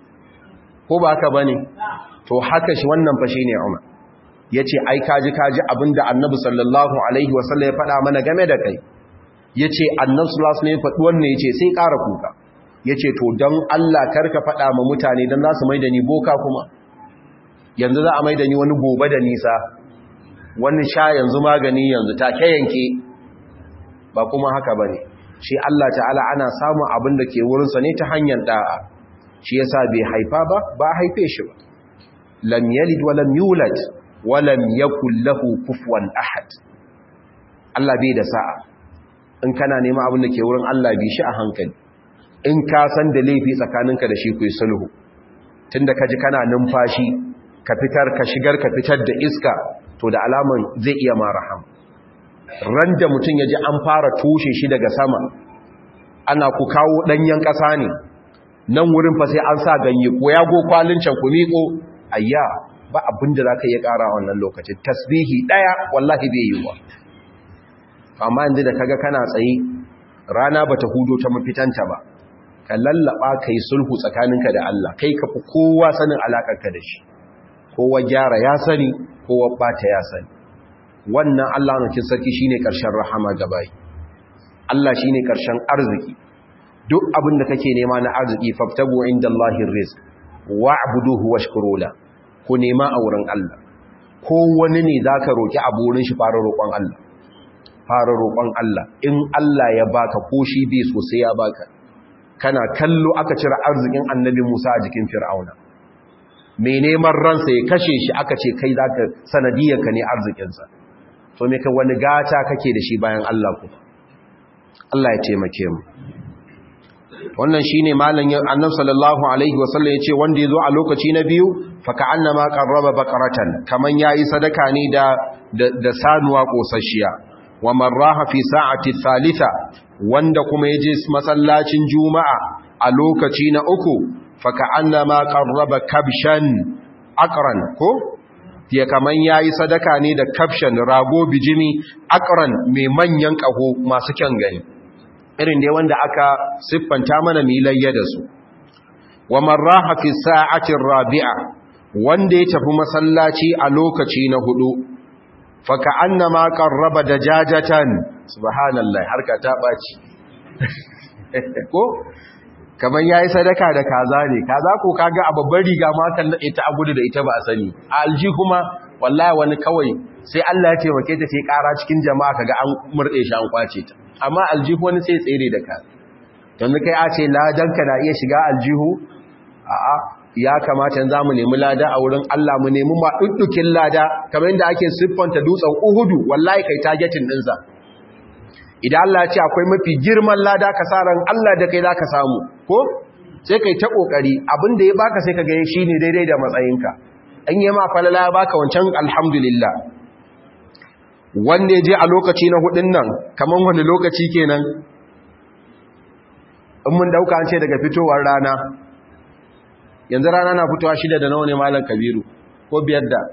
ko ba haka bane to haka shi wannan fa shine Umar yace ai kaji kaji abinda Annabi sallallahu alaihi wasallam ya faɗa mana game da kai yace Annabi sallallahu alaihi wasallam ya faɗi wannan yace sai ƙara kuka yace to dan Allah karka faɗa ma mutane dan za su mai da ni boka kuma yanzu za a mai da ni wani gobe da nisa wani sha yanzu magani yanzu take yanke ba kuma haka bane shi Allah ta'ala ana samun abin da ke wurinsa ne ta hanyar da'a shi yasa bai haifa ba ba haife shi ba lam yalid wa lam yulad wa lam yakul lahu kufuwan ahad Allah bai da sa'a in kana nema abin da ke wurin Allah bi shi a hankali in ka san da laifi tsakaninka da shi ku yi sulhu tunda ka ji kana numfashi ka fitar ka shigar ka fitar da iska to da alaman zai iya ma raham ran da mutum ya ji an fara tushe shi daga sama ana ku kawo ɗanyen ƙasa ne nan wurin fa sai an sa ganye ko ya go kwalin can ku miƙo ayya ba abin da za ka iya ƙara wannan lokacin tasbihi ɗaya wallahi bai yi wa amma inda da kaga kana tsaye rana ba ta hudo ta mafitanta ba ka lallaba ka yi sulhu tsakaninka da Allah kai ka fi kowa sanin alaƙarka da shi kowa gyara ya sani kowa ɓata ya sani wannan Allah na kin sarki shine ƙarshen rahama gabai Allah shine ƙarshen arziki duk abin da kake nema na arziki faftabu indallahi rizq wa'buduhu washkuru la ku nema a wurin Allah ko wani ne zaka roki a burin shi fara roƙon Allah fara roƙon Allah in Allah ya baka ko shi bai so sai ya baka kana kallo aka cire arzikin annabi Musa a jikin Fir'auna mai neman ransa ya kashe shi aka ce kai zaka sanadiyarka ne arzikinsa to me ka wani gata kake da shi bayan Allah ku Allah ya taimake mu wannan shine malam annabi sallallahu alaihi wasallam yace wanda yazo a lokaci na biyu fa ka'annama qarraba baqaratan kaman yayi sadaka ne da da sanuwa kosasshiya wa marraha fi sa'ati thalitha wanda kuma yaje masallacin juma'a a lokaci na uku fa ka'annama qarraba kabshan aqran ko ya kaman yayi sadaka ne da kabshan rago bijimi aqran mai manyan kaho masu kyan gani irin dai wanda aka siffanta mana milayya da su wa marraha fi sa'atin rabi'a wanda ya tafi masallaci a lokaci na hudu fa ka'annama qarraba dajajatan subhanallahi harka ta baci ko kaman yayi sadaka da kaza ne kaza ko kaga a babbar riga ma kan nade ta agudu da ita ba a sani a alji kuma wallahi wani kawai sai Allah ya taimake ta sai kara cikin jama'a kaga an murde shi an kwace ta amma aljihu wani sai tsere da ka yanzu kai a ce ladanka na iya shiga aljihu a'a ya kamata yanzu mu nemi lada a wurin Allah mu nemi ma duddukin lada kamar yadda ake siffanta dutsen Uhudu wallahi kai targeting din sa idan Allah ya ce akwai mafi girman lada ka sa ran Allah da kai zaka samu ko sai kai ta kokari abinda ya baka sai ka ga shine daidai da matsayinka an yi ma falala ya baka wancan alhamdulillah wanda ya je a lokaci na hudun nan kamar wani lokaci kenan in mun dauka an ce daga fitowar rana yanzu rana na fitowa shida da nawa ne malam kabiru ko biyar da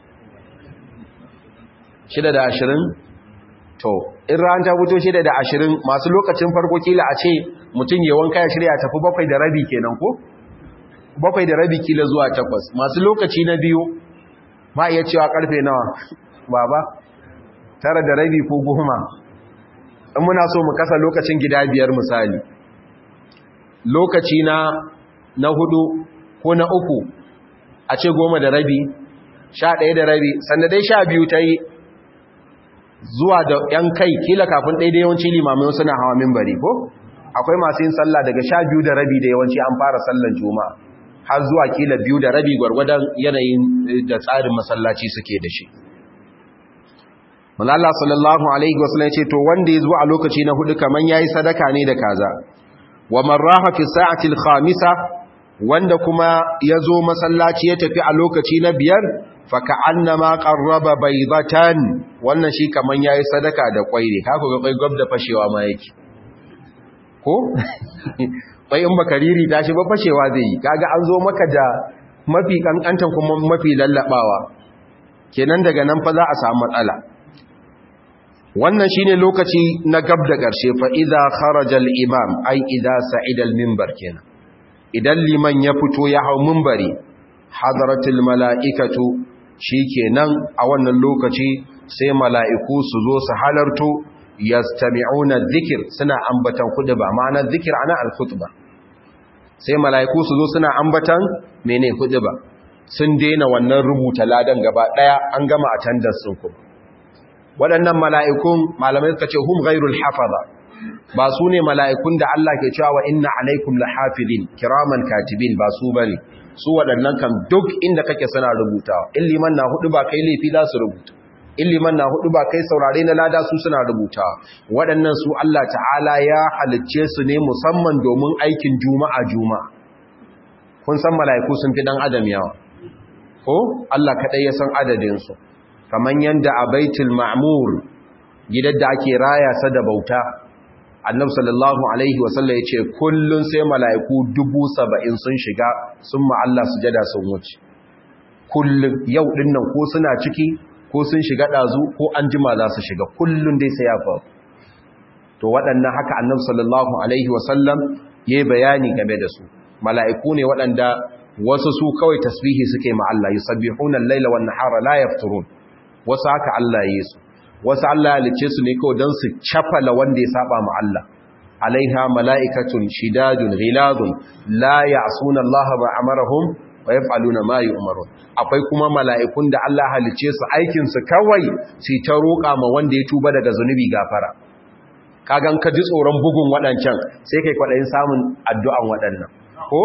shida da ashirin to in rana ta fito shida da ashirin masu lokacin farko kila a ce mutum ya wanka ya shirya tafi bakwai da rabi kenan ko bakwai da rabi kila zuwa takwas masu lokaci na biyu ma iya cewa karfe nawa baba tara da rabi ko goma in muna so mu kasa lokacin gida biyar misali lokaci na na hudu ko na uku a ce goma da rabi sha ɗaya da rabi sanda dai sha biyu ta yi zuwa da ‘yan kai kila kafin ɗaya da yawanci limamai suna hawa mimbari ko akwai masu yin sallah daga sha biyu da rabi da yawanci an fara sallan juma'a har zuwa kila biyu da rabi gwargwadon yanayin da tsarin masallaci suke da shi Allah sallallahu alaihi wasallam ce to wanda ya zo a lokaci na hudu kaman yayi sadaka ne da kaza wa marraha fi sa'ati al-khamisa wanda kuma ya zo masallaci ya tafi a lokaci na biyar faka annama qarraba baydatan wannan shi kaman yayi sadaka da kwai ne ka ga kwai gab da fashewa ma yake ko kwai in baka riri tashi ba fashewa zai yi kaga an zo maka da mafi kankantan kuma mafi lallabawa kenan daga nan fa za a samu matsala wannan shine lokaci na gab da ƙarshe fa idza kharaja al-imam ai idza sa'ida al-minbar kenan idan liman ya fito ya hau minbari hadaratul mala'ikatu shikenan a wannan lokaci sai mala'iku su zo su halarto yastami'una dhikr suna ambatan khutba ma'ana dhikr ana al-khutba sai mala'iku su zo suna ambatan mene khutba sun daina wannan rubuta ladan gaba daya an gama attendance sun kuma waɗannan mala'ikun malamai suka ce hum ghairul hafaza ba su ne mala'ikun da Allah ke cewa wa inna alaikum lahafizin kiraman katibin ba su bane su waɗannan kan duk inda kake suna rubutawa in liman na hudu ba kai laifi za su rubuta in liman na hudu ba kai saurare na lada su suna rubutawa waɗannan su Allah ta'ala ya halicce su ne musamman domin aikin juma'a juma'a kun san mala'iku sun fi dan adam yawa ko Allah kaɗai ya san adadinsu kamar yadda a baitul ma'mur gidan da ake raya sa da bauta annab sallallahu alaihi wasallam ya ce kullum sai mala'iku dubu saba'in sun shiga sun ma'alla su jada sun wuce kullum yau dinnan ko suna ciki ko sun shiga ɗazu ko an jima za su shiga kullum dai sai ya faru to waɗannan haka annab sallallahu alaihi wasallam ya yi bayani game da su mala'iku ne waɗanda wasu su kawai tasbihi suke ma'alla yi sabbihuna laila wa nahara la yafturun wasu haka Allah ya yi su wasu Allah ya lice su ne kawai don su cafala wanda ya saba ma Allah alaiha mala'ikatun shidadun ghiladun la ya'suna Allah ma amarahum wa yaf'aluna ma yu'marun akwai kuma mala'ikun da Allah halice su aikin su kawai su ta roƙa ma wanda ya tuba daga zunubi gafara kagan ka ji tsoron bugun waɗancan sai kai kwaɗayin samun addu'an waɗannan ko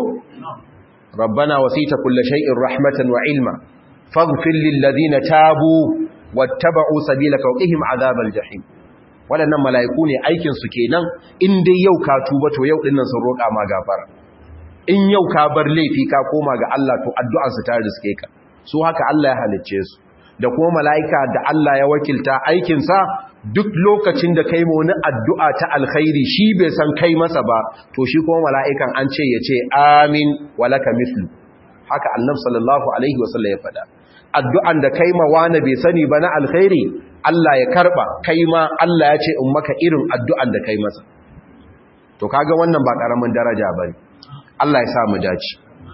rabbana wasita kulli shay'in rahmatan wa ilma faghfir lil ladina tabu wattaba'u sabilaka wa qihim azabal jahim wadannan malaiku ne aikin su kenan in dai yau ka tuba to yau dinnan sun roƙa ma gafara in yau ka bar laifi ka koma ga Allah to addu'ar su ta riske ka su haka Allah ya halicce su da kuma malaika da Allah ya wakilta aikin sa duk lokacin da kai wani addu'a ta alkhairi shi bai san kai masa ba to shi kuma mala'ikan an ce ya ce amin walaka mislu haka annabi sallallahu alaihi wasallam ya faɗa addu'an da kai ma wani bai sani ba na alkhairi Allah ya karba kai ma Allah ya ce in maka irin addu'an da kai masa to kaga wannan ba karamin daraja bane Allah ya sa mu dace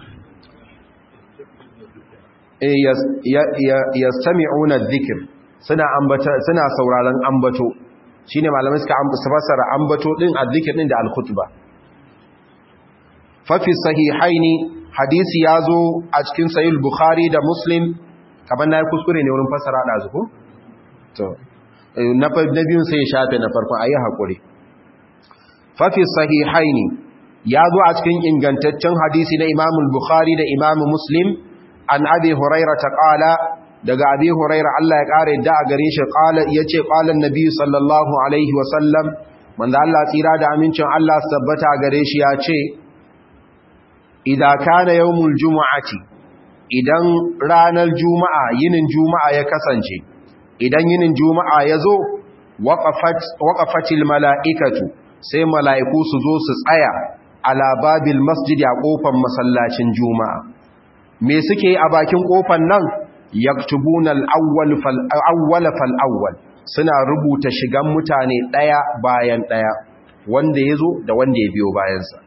eh yastami'una dhikr suna ambata suna sauraron ambato shine malamai suka ambata fassara ambato din azzikr din da al-khutba fa fi sahihaini hadisi yazo a cikin sahih bukhari da muslim kaman nayi kuskure ne wurin fassara da zuku to na na biyun sai ya shafe na farkon ayi hakuri fa fi sahihaini yazo a cikin ingantaccen hadisi na imam al-bukhari da imam muslim an abi hurairah qala daga abi huraira Allah ya kare da a gare shi qala yace qala annabi sallallahu alaihi wasallam manzo Allah tsira da amincin Allah tabbata gare shi yace idan kana yawmul jumu'ati idan ranar juma'a yinin juma'a ya kasance idan yinin juma'a yazo waqafat waqafatil mala'ikatu sai mala'iku su zo su tsaya ala babil masjid a kofar masallacin juma'a me suke a bakin kofar nan yaktubuna al-awwal fal-awwal fal-awwal suna rubuta shigan mutane daya bayan daya wanda yazo da wanda ya biyo bayansa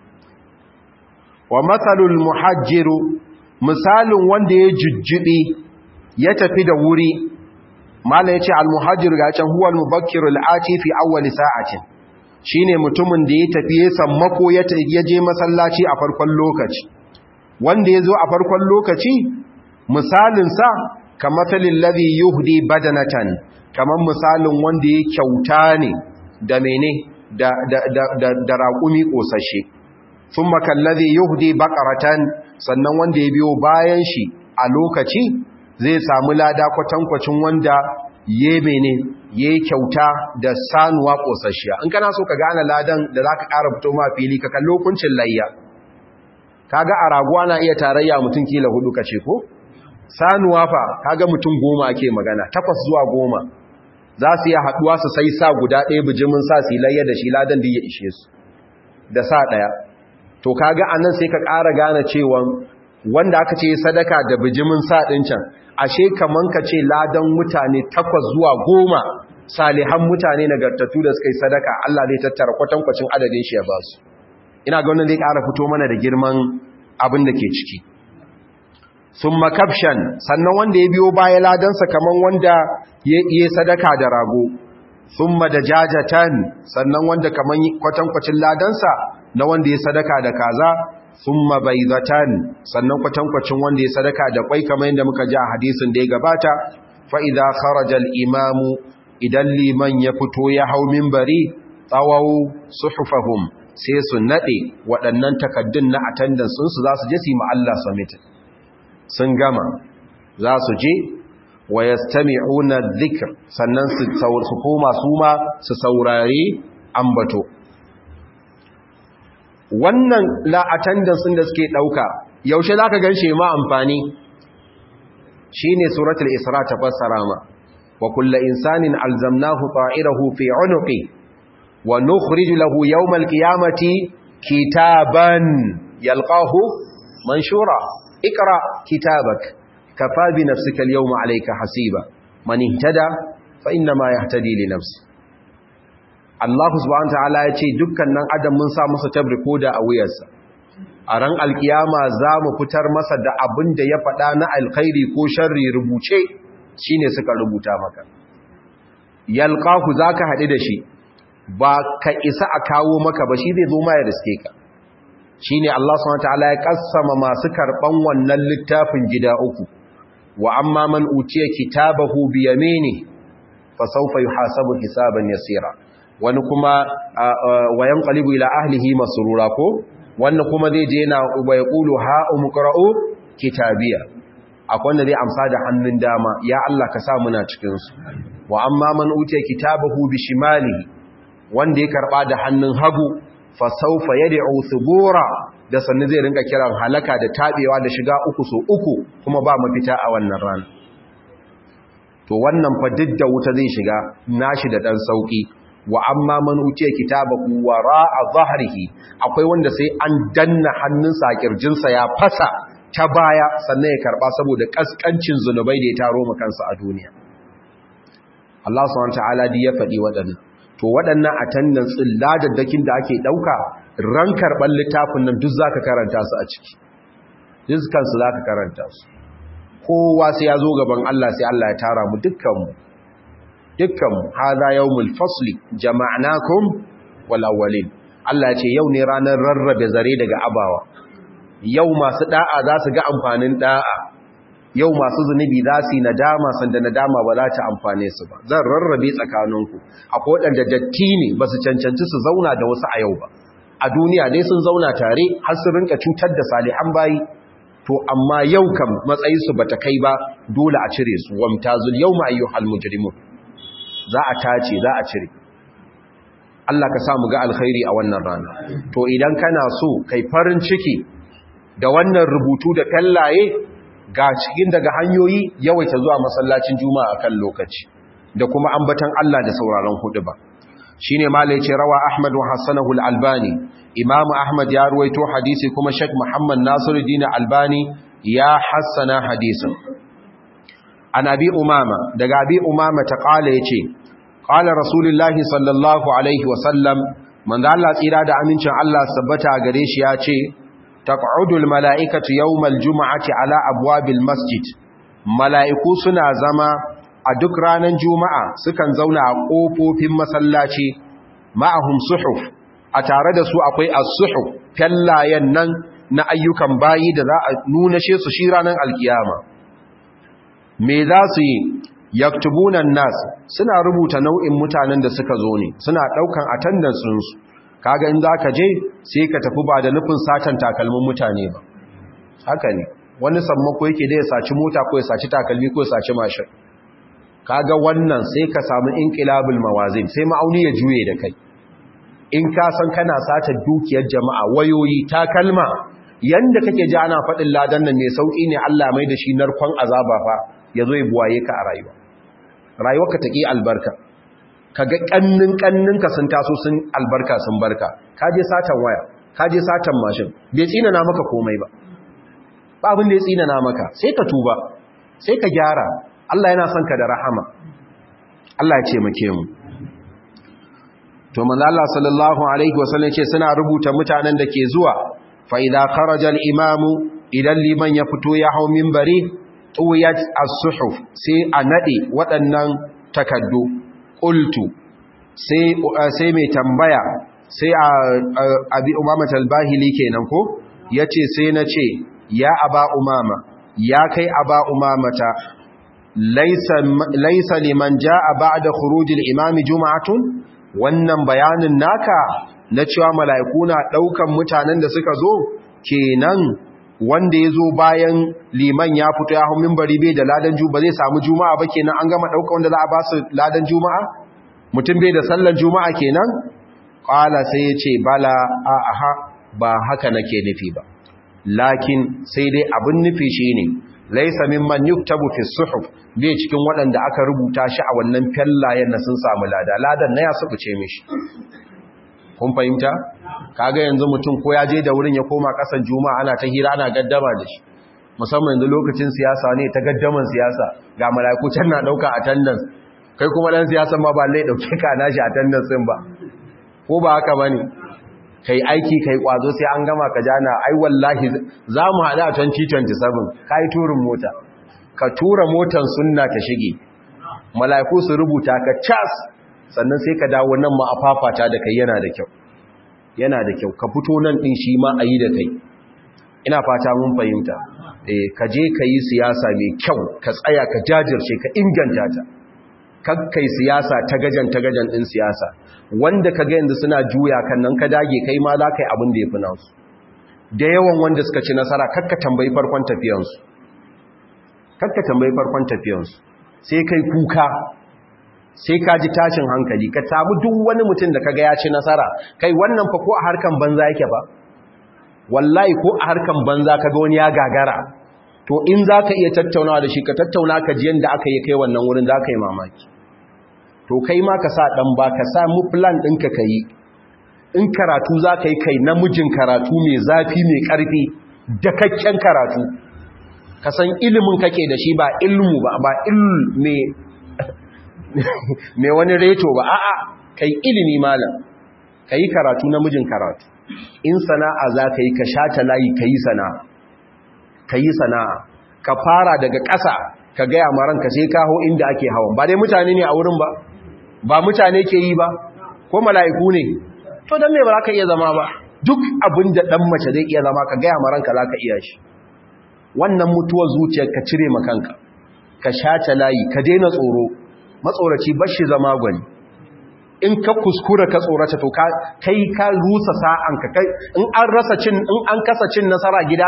wa mathalul muhajjiru misalin wanda ya jujjubi ya tafi da wuri mala yace al-muhajjir ga can huwa al-mubakkiru al-ati fi awwal sa'atin shine mutumin da ya tafi ya sammako ya je masallaci a farkon lokaci wanda yazo a farkon lokaci misalinsa kamathalin ladhi yuhdi badanatan kamar misalin wanda ya kyauta ne da mene da da da da, da raƙumi kosashe thumma kallazi yuhdi baqaratan sannan wanda ya biyo bayan shi a lokaci zai samu lada kwatankwacin wanda ya mene ya kyauta da sanuwa kosashiya in kana so ka gane ladan da zaka ƙara fito ma fili ka kallo kuncin layya kaga a raguwa na iya tarayya mutum kila hudu kace ko sanuwa fa kaga mutum goma ake magana takwas zuwa goma za su yi haɗuwa su sai sa guda ɗaya bijimin sa su layya da shi ladan da ya ishe su da sa ɗaya to kaga anan sai ka ƙara gane cewa wanda aka ce sadaka da bijimin sa ɗin can ashe kaman ka ce ladan mutane takwas zuwa goma salihan mutane nagartattu da suka yi sadaka Allah zai tattara kwatankwacin adadin shi ya ba su ina ga wannan zai ƙara fito mana da girman abin da ke ciki sun makabshan sannan wanda ya biyo baya ladansa kaman wanda ya yi sadaka da rago sun da jajatan sannan wanda kaman kwatankwacin ladansa na wanda ya sadaka da kaza sun mabaizatan sannan kwatankwacin wanda ya sadaka da kwai kamar yadda muka ji a hadisin da ya gabata fa'iza kharajal imamu idan liman ya fito ya hau mimbari tsawau suhufahum sai su naɗe waɗannan takaddun na attendance su za su je su yi ma'alla summit sun gama za su je wa yastami'una dhikr sannan su koma su ma su saurari ambato wannan la attendance da suke dauka yaushe zaka ganshi ma amfani shine suratul isra ta fassara ma wa kullu insanin alzamnahu ta'irahu fi 'unuqi wa nukhrij lahu yawmal qiyamati kitaban yalqahu manshura ikra kitabak kafa bi nafsika al-yawma 'alayka hasiba man ihtada fa inna ma yahtadi li nafsihi Allah subhanahu ta'ala ya ce dukkan nan adam mun sa masa tabriko da a wuyarsa a ran alkiyama za mu fitar masa da abin da ya faɗa na alkhairi ko sharri rubuce shine suka rubuta maka yalqahu zaka haɗu da shi ba ka isa a kawo maka ba shi zai zo ma ya riske ka shine Allah subhanahu ta'ala ya kassama masu karban wannan littafin gida uku wa amma man utiya kitabahu bi yamini fa sawfa yuhasabu hisaban yasira wani kuma wayan qalibu ila ahlihi masrura ko wannan kuma zai je na ya qulu ha umqra'u kitabiya akwai wanda zai amsa da hannun dama ya Allah ka sa muna cikin su wa amma man utiya kitabahu bi shimali wanda ya karba da hannun hagu fa sawfa yad'u thubura da sannan zai rinka kiran halaka da tabewa da shiga uku so uku kuma ba mafita a wannan rana to wannan fa didda wuta zai shiga nashi da dan sauki wa amma man utiya kitabahu wara'a dhahrihi akwai wanda sai an danna hannunsa a kirjinsa ya fasa ta baya sannan ya karba saboda kaskancin zunubai da ya taro kansa a duniya Allah subhanahu wataala dai ya faɗi waɗannan to waɗannan attendance din ladaddakin da ake dauka ran karban littafin nan duk zaka karanta su a ciki dukkan su zaka karanta su kowa sai ya zo gaban Allah sai Allah ya tara mu dukkan mu dukkanmu haza yawmul fasli jama'nakum wal awwalin Allah ya ce yau ne ranar rarrabe zare daga abawa yau masu da'a za su ga amfanin da'a yau masu zunubi za su yi nadama sanda nadama ba za ta amfane su ba zan rarrabe tsakaninku akwai waɗanda datti ne ba su cancanci su zauna da wasu a yau ba a duniya dai sun zauna tare har su rinka cutar da salihan bayi to amma yau kam matsayinsu ba ta kai ba dole a cire su wamtazul yawma ayyuhal mujrimun za a tace za a cire Allah ka samu ga alkhairi a wannan rana to idan kana so kai farin ciki da wannan rubutu da kallaye ga cikin daga hanyoyi yawaita zuwa masallacin juma'a akan lokaci da kuma ambatan Allah da sauraron hudu ba shine malai ce rawa Ahmad wa hasanahu al-Albani Imam Ahmad ya ruwaito hadisi kuma Sheikh Muhammad Nasiruddin Albani ya hassana hadisin an abi umama daga abi umama ta kala ya ce kala rasulullahi sallallahu alaihi wasallam manzo Allah tsira da amincin Allah sabbata gare shi ya ce taq'udul mala'ikatu yawmal juma'ati ala abwabil masjid mala'iku suna zama a duk ranar juma'a sukan zauna a kofofin masallaci ma'ahum suhuf a tare da su akwai as-suhuf fallayen nan na ayyukan bayi da za a nuna shi su shi ranar alkiyama me za su yi yaktubunan nas suna rubuta nau'in mutanen da suka zo ne suna daukan attendance su kaga in zaka je sai ka tafi ba da nufin satan takalmin mutane ba haka ne wani sammako yake da ya saci mota ko ya saci takalmi ko ya saci mashin kaga wannan sai ka samu inqilabul mawazin sai ma'auni ya juye da kai in ka san kana sata dukiyar jama'a wayoyi takalma yanda kake ji ana faɗin ladan nan mai sauƙi ne Allah mai da shi narkon azaba fa ya zo ya buwaye ka a rayuwa rayuwarka ta ƙi albarka ka ga ƙannin ƙanninka sun taso sun albarka sun barka ka je satan waya ka je satan mashin bai tsinana maka komai ba ba abin da ya tsinana maka sai ka tuba sai ka gyara Allah yana son ka da rahama Allah ya ce make mu to manzo Allah sallallahu alaihi wasallam ce suna rubuta mutanen da ke zuwa fa idza kharaja al-imam idan liman ya fito ya hau minbari tuyat as-suhuf sai a nade waɗannan takaddu qultu sai sai mai tambaya sai abi umama al-bahili kenan ko yace sai nace ya aba umama ya kai aba umamata laisa liman ja'a ba'da khurujil imami juma'atun wannan bayanin naka na cewa mala'iku na daukan mutanen da suka zo kenan wanda yazo bayan liman ya fito ya hu minbari bai da ladan ju ba zai samu juma'a ba kenan an gama dauka wanda za a ba su ladan juma'a mutum bai da sallar juma'a kenan qala sai ya ce bala a aha ba haka nake nufi ba lakin sai dai abin nufi shine laisa mimman yuktabu fi suhuf bai cikin waɗanda aka rubuta shi a wannan fellayen na sun samu lada ladan na ya subuce mishi kun fahimta kaga yanzu mutum ko ya je da wurin ya koma ƙasan juma'a ana ta hira ana gaddama da shi musamman yanzu lokacin siyasa ne ta gaddaman siyasa ga mala'iku can na ɗauka attendance kai kuma ɗan siyasa ma ba lai ɗauke ka nashi attendance ɗin ba ko ba haka bane kai aiki kai kwazo sai an gama ka jana ai wallahi za mu haɗu a 2027 ka yi turin mota ka tura motan sunna ta shige mala'iku su rubuta ka cas sannan sai ka dawo nan ma a fafata da kai yana da kyau yana da kyau ka fito nan ɗin shi ma a yi da kai ina fata mun fahimta ka je ka yi siyasa mai kyau ka tsaya ka jajirce ka inganta ta kakkai siyasa ta gajan ta gajan ɗin siyasa wanda ka ga yanzu suna juya kan nan ka dage kai ma za ka yi abin da ya fi nasu da yawan wanda suka ci nasara kakka tambayi farkon tafiyansu kakka tambayi farkon tafiyansu sai kai kuka sai ka ji tashin hankali ka samu duk wani mutum da kaga ya ci nasara kai wannan fa ko a harkan banza yake ba wallahi ko a harkan banza kaga wani ya gagara to in za ka iya tattaunawa da shi ka tattauna ka ji yadda aka yi kai wannan wurin za ka yi mamaki to kai ma ka sa ɗan ba ka sa mu plan ɗinka ka yi in karatu za ka yi kai namijin karatu mai zafi mai ƙarfi dakakken karatu ka san ilimin kake da shi ba ilmu ba ba ilmu mai wani reto ba a'a kai ilimi malam ka yi karatu namijin karatu in sana'a za ka yi ka shata layi ka yi sana'a ka yi sana'a ka fara daga ƙasa ka gaya maranka sai kaho inda ake hawan ba dai mutane ne a wurin ba ba mutane ke yi ba ko mala'iku ne to don me ba za ka iya zama ba duk abin da ɗan mace zai iya zama ka gaya maranka za ka iya shi wannan mutuwar zuciyar ka cire makanka ka shace layi ka daina tsoro matsoraci bashi zama gwani in ka kuskura ka tsorata to kai ka rusa sa'anka kai in an rasa cin in an kasa cin nasara gida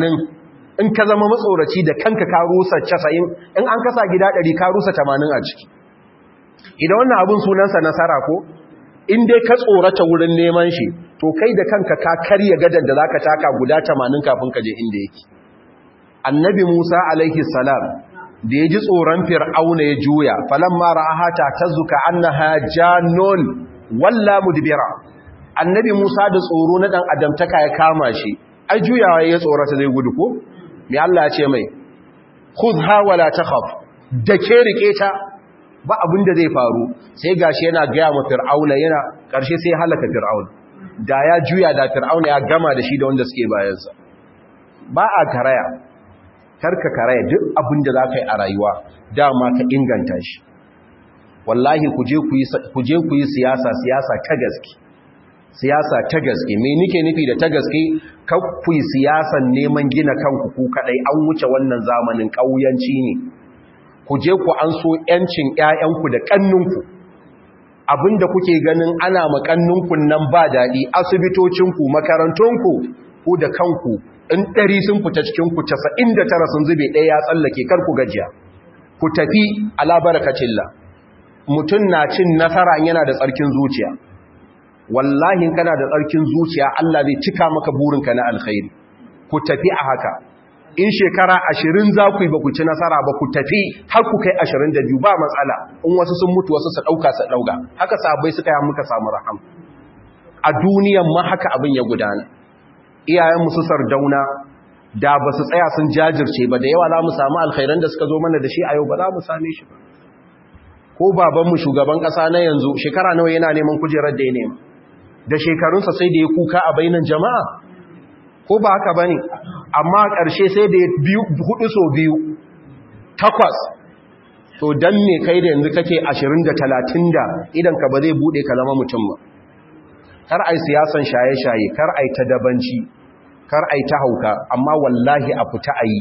80 in ka zama matsoraci da kanka ka rusa 90 in an kasa gida 100 ka rusa 80 a ciki idan wannan abun sunansa nasara ko in dai ka tsorata wurin neman shi to kai da kanka ka karya gadan da zaka taka guda 80 kafin ka je inda yake annabi Musa alaihi salam da ya ji tsoron fir'auna ya juya falamma ra'aha ta tazuka annaha jannun walla mudbira annabi Musa da tsoro na dan adamtaka ya kama shi ai juyawa ya tsorata zai gudu ko me Allah ya ce mai khudha wala takhaf da ke rike ta ba abin da zai faru sai gashi yana gaya ma fir'auna yana karshe sai halaka fir'auna da ya juya da fir'auna ya gama da shi da wanda suke bayansa ba a karaya karka karaya duk abin da za ka yi a rayuwa dama ka inganta shi wallahi ku je ku yi siyasa siyasa ta gaske siyasa ta gaske me nike nufi da ta gaske ku yi siyasan neman gina kanku ku kadai an wuce wannan zamanin ƙauyanci ne ku je ku an so yancin ƴaƴanku da ƙanninku abinda kuke ganin ana makanninku nan ba daɗi asibitocinku makarantunku ku da kanku in ɗari sun fita cikinku casa'in da tara sun zube ɗaya ya tsallake kar ku gajiya ku tafi alabarakacilla mutum na cin nasara yana da tsarkin zuciya wallahi kana da tsarkin zuciya Allah zai cika maka burinka na alkhairi ku tafi a haka in shekara ashirin za ku yi ba ku ci nasara ba ku tafi har ku kai ashirin da biyu ba matsala in wasu sun mutu wasu su ɗauka su ɗauka haka sabai suka yi muka samu raham a duniyan ma haka abin ya gudana iyayenmu su sardauna da ba su tsaya sun jajirce ba da yawa za mu samu alkhairan da suka zo mana da shi a yau ba za mu same shi ba ko babanmu shugaban ƙasa na yanzu shekara nawa yana neman kujerar da ya nema da shekarunsa sai da ya kuka a bainan jama'a ko ba haka bane amma ƙarshe sai da biyu hudu so biyu takwas to dan me kai da yanzu kake 20 da 30 da idan ka ba zai bude ka zama mutum ba kar ai siyasan shaye-shaye kar ai ta dabanci kar ai ta hauka amma wallahi a fita ayi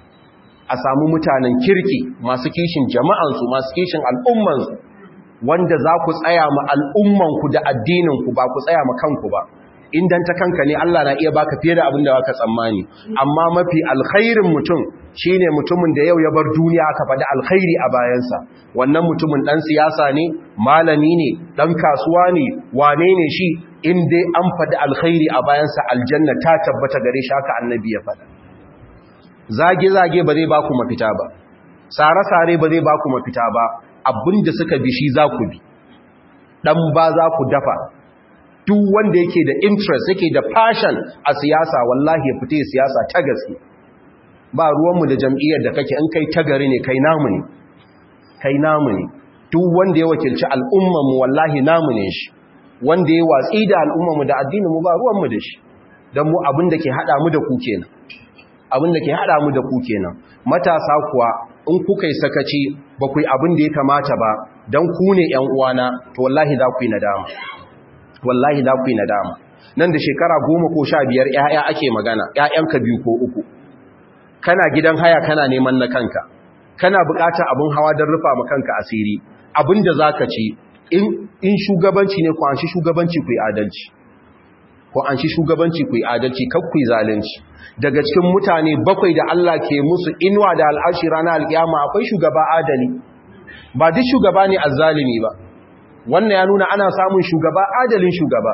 a samu mutanen kirki masu kishin jama'ansu masu kishin al'ummansu wanda za ku tsaya ma al'ummanku da addininku ba ku tsaya ma kanku ba indan ta kanka ne Allah na iya baka fiye da abin da baka tsammani amma mafi alkhairin mutum shine mutumin da yau ya bar duniya aka faɗi alkhairi a bayansa wannan mutumin ɗan siyasa ne malami ne ɗan kasuwa ne wane ne shi in dai an faɗi alkhairi a bayansa aljanna ta tabbata gare shi haka annabi ya faɗa zage-zage ba zai baku mafita ba sare-sare ba zai baku mafita ba abinda suka bi shi za ku bi ɗan ba za ku dafa duk wanda yake da interest yake da passion a siyasa wallahi ya fita siyasa ta gaske ba ruwanmu da jam'iyyar da kake in kai tagari ne kai namu ne kai namu ne duk wanda ya wakilci al'ummarmu wallahi namu ne shi wanda ya watsi da al'ummarmu da addininmu ba ruwanmu da shi don mu abin da ke haɗa mu da ku kenan abin da ke haɗa mu da ku kenan matasa kuwa in kuka yi sakaci ba ku yi abin da ya kamata ba don ku ne ‘yan uwana to wallahi za ku yi nadama wallahi za ku yi nadama nan da shekara goma ko sha biyar ‘ya'ya ake magana ‘ya'yanka biyu ko uku kana gidan haya kana neman na kanka kana buƙatar abin hawa don rufa ma kanka asiri abin da za ka ci in shugabanci ne ku an shi shugabanci ku yi adalci ko an shi shugabanci ku yi adalci kar ku yi zalunci daga cikin mutane bakwai da Allah ke musu inuwa da al'ashi ranar alƙiyama akwai shugaba adali ba duk shugaba ne azzalimi ba wannan ya nuna ana samun shugaba adalin shugaba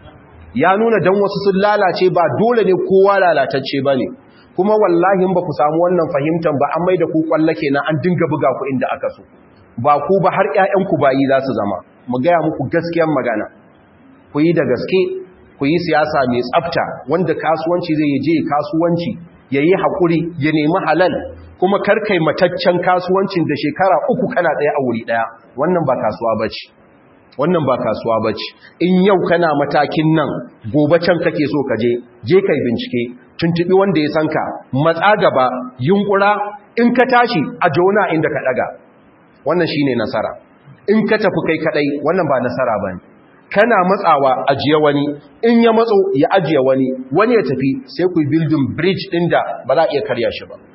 ya nuna dan wasu sun lalace ba dole ne kowa lalatacce ba ne kuma wallahi ba ku samu wannan fahimtar ba an mai da ku kwalla kenan an dinga buga ku inda aka so ba ku ba har ƴaƴanku bayi za su zama mu gaya muku gaskiyar magana ku yi da gaske ku yi siyasa mai tsafta wanda kasuwanci zai je kasuwanci ya yi haƙuri ya nemi halal kuma karkai mataccen kasuwancin da shekara uku kana ɗaya a wuri ɗaya wannan ba kasuwa ba ce wannan ba kasuwa ba ce in yau kana matakin nan gobe can kake so ka je je kai bincike tuntuɓi wanda ya sanka matsa gaba yunkura in ka tashi a jona inda ka ɗaga wannan shine nasara in ka tafi kai kaɗai wannan ba nasara ba ne kana matsawa ajiye wani in ya matso ya ajiye wani wani ya tafi sai ku building bridge din da ba za a iya karya shi ba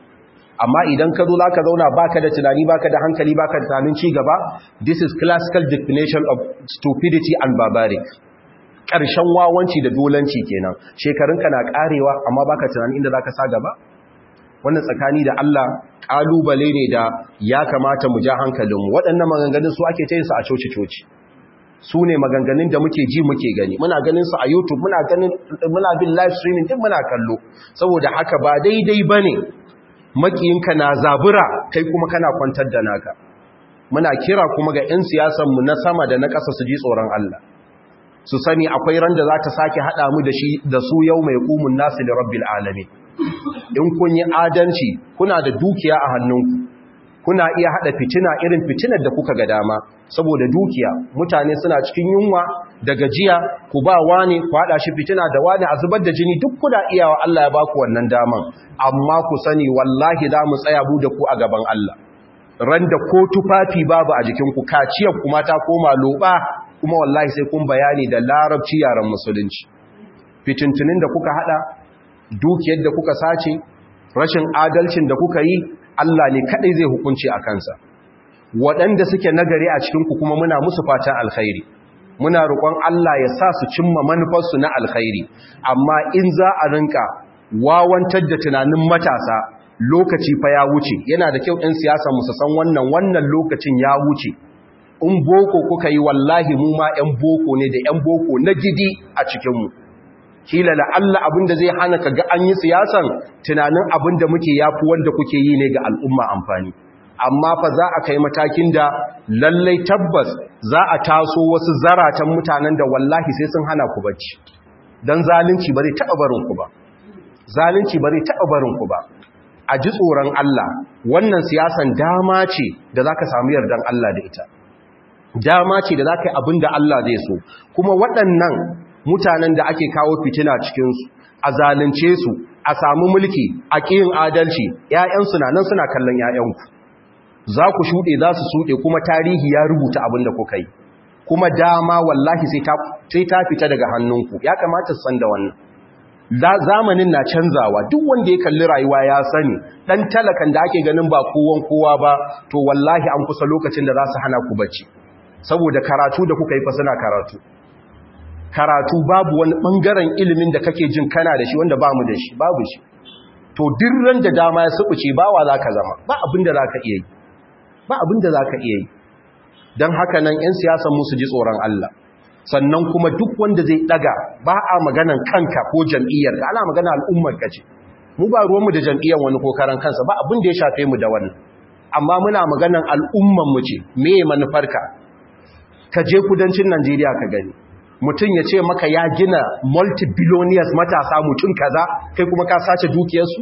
amma idan ka zo za ka zauna baka da tunani baka da hankali baka da tunanin ci gaba this is classical definition of stupidity and barbaric ƙarshen wawanci da dolanci kenan shekarunka na karewa amma baka tunanin inda za ka sa gaba wannan tsakani da Allah ƙalubale ne da ya kamata mu ja hankalinmu waɗannan maganganun su ake tayin su a coci-coci su ne maganganun da muke ji muke gani muna ganin su a youtube muna ganin muna bin live streaming din muna kallo saboda haka ba daidai bane makiyinka na zabura kai kuma kana kwantar da naka muna kira kuma ga 'yan siyasan mu na sama da na ƙasa su ji tsoron Allah su sani akwai ran da za ta sake haɗa mu da shi da su yau mai kumun nasu da rabbil alamin in kun yi adalci kuna da dukiya a hannunku kuna iya hada fitina irin fitinar da kuka ga dama saboda dukiya mutane suna cikin yunwa da gajiya ku ba wani ku hada shi fitina da wani a zubar da jini duk kuna iyawa Allah ya baku wannan daman amma ku sani wallahi za mu tsaya bu da ku a gaban Allah ran da ko tufafi babu a jikin ku kaciyar kuma ta koma loba kuma wallahi sai kun bayani da larabci yaran musulunci fitintunin da kuka hada dukiyar da kuka sace rashin adalcin da kuka yi Allah ne kadai zai hukunci a kansa waɗanda suke nagari a cikinku kuma muna musu fatan alkhairi muna roƙon Allah ya sa su cimma manufarsu na alkhairi amma in za a rinka wawantar da tunanin matasa lokaci fa ya wuce yana da kyau ɗin siyasa musu san wannan wannan lokacin ya wuce in boko kuka yi wallahi mu ma 'yan boko ne da 'yan boko na gidi a cikinmu kila la'alla abinda zai hana ka ga an yi siyasan tunanin abinda muke yafi wanda kuke yi ne ga al'umma amfani amma fa za a kai matakin da lallai tabbas za a taso wasu zaratan mutanen da wallahi sai sun hana ku bacci don zalunci ba zai taɓa barin ku ba zalunci ba zai taɓa barin ku ba a ji tsoron Allah wannan siyasan dama ce da za ka samu yardan Allah da ita dama ce da za ka yi abin da Allah zai so kuma waɗannan mutanen da ake kawo fitina cikinsu a zalunce su a samu mulki a ƙiyin adalci ‘ya'yansu na nan suna kallon ‘ya'yanku za ku shuɗe za su shuɗe kuma tarihi ya rubuta abin da kuka yi kuma dama wallahi sai ta fita daga hannunku ya kamata su san da wannan zamanin na canzawa duk wanda ya kalli rayuwa ya sani dan talakan da ake ganin ba kowan kowa ba to wallahi an kusa lokacin da za su hana ku bacci saboda karatu da kuka yi fa suna karatu karatu babu wani bangaren ilimin da kake jin kana da shi wanda ba mu da shi babu shi to dirran da dama ya subuce bawa zaka zama ba abin da zaka iya yi ba abin da zaka iya yi dan haka nan ƴan siyasan mu su ji tsoron Allah sannan kuma duk wanda zai daga ba a maganan kanka ko jam'iyyar ka ana magana al'ummar ka ce mu ba ruwanmu da jam'iyyar wani ko karan kansa ba abin da ya shafe mu da wannan amma muna maganan al'ummar mu ce me manufarka ka je kudancin Najeriya ka gani mutum ya ce maka ya gina multi-billionaires matasa mutum kaza kai kuma ka sace dukiyarsu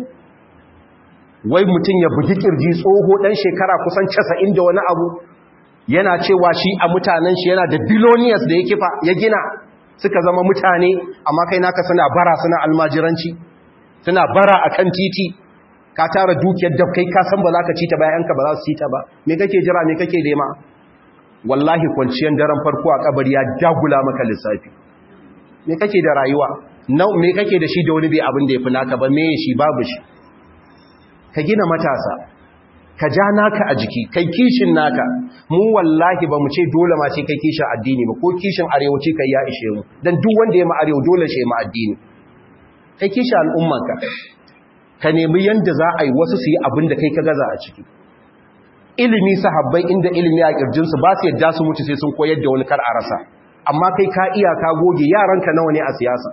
wai mutum ya bugi kirji tsoho dan shekara kusan 90 da wani abu yana cewa shi a mutanen shi yana da billionaires da ya kifa ya gina suka zama mutane amma kai naka suna bara suna almajiranci suna bara akan titi ka tara dukiyar da kai ka san ba za ka ci ta bayan ka ba za su ci ta ba me kake jira me kake nema wallahi kwanciyar daren farko a kabari ya dagula maka lissafi me kake da rayuwa nau me kake da shi da wani bai abin da ya fi naka ba me shi babu shi ka gina matasa ka ja naka a jiki kai kishin naka mu wallahi ba mu ce dole ma ce kai kishin addini ba ko kishin arewaci kai ya ishe mu dan duk wanda ya ma arewa dole shi ma addini kai kishin al'ummanka ka nemi yanda za a yi wasu su yi abin da kai ka gaza a ciki ilimi sahabbai inda ilimi a kirjinsu ba su yadda su mutu sai sun koyar da wani kar a rasa amma kai ka iya ka goge yaranka nawa ne a siyasa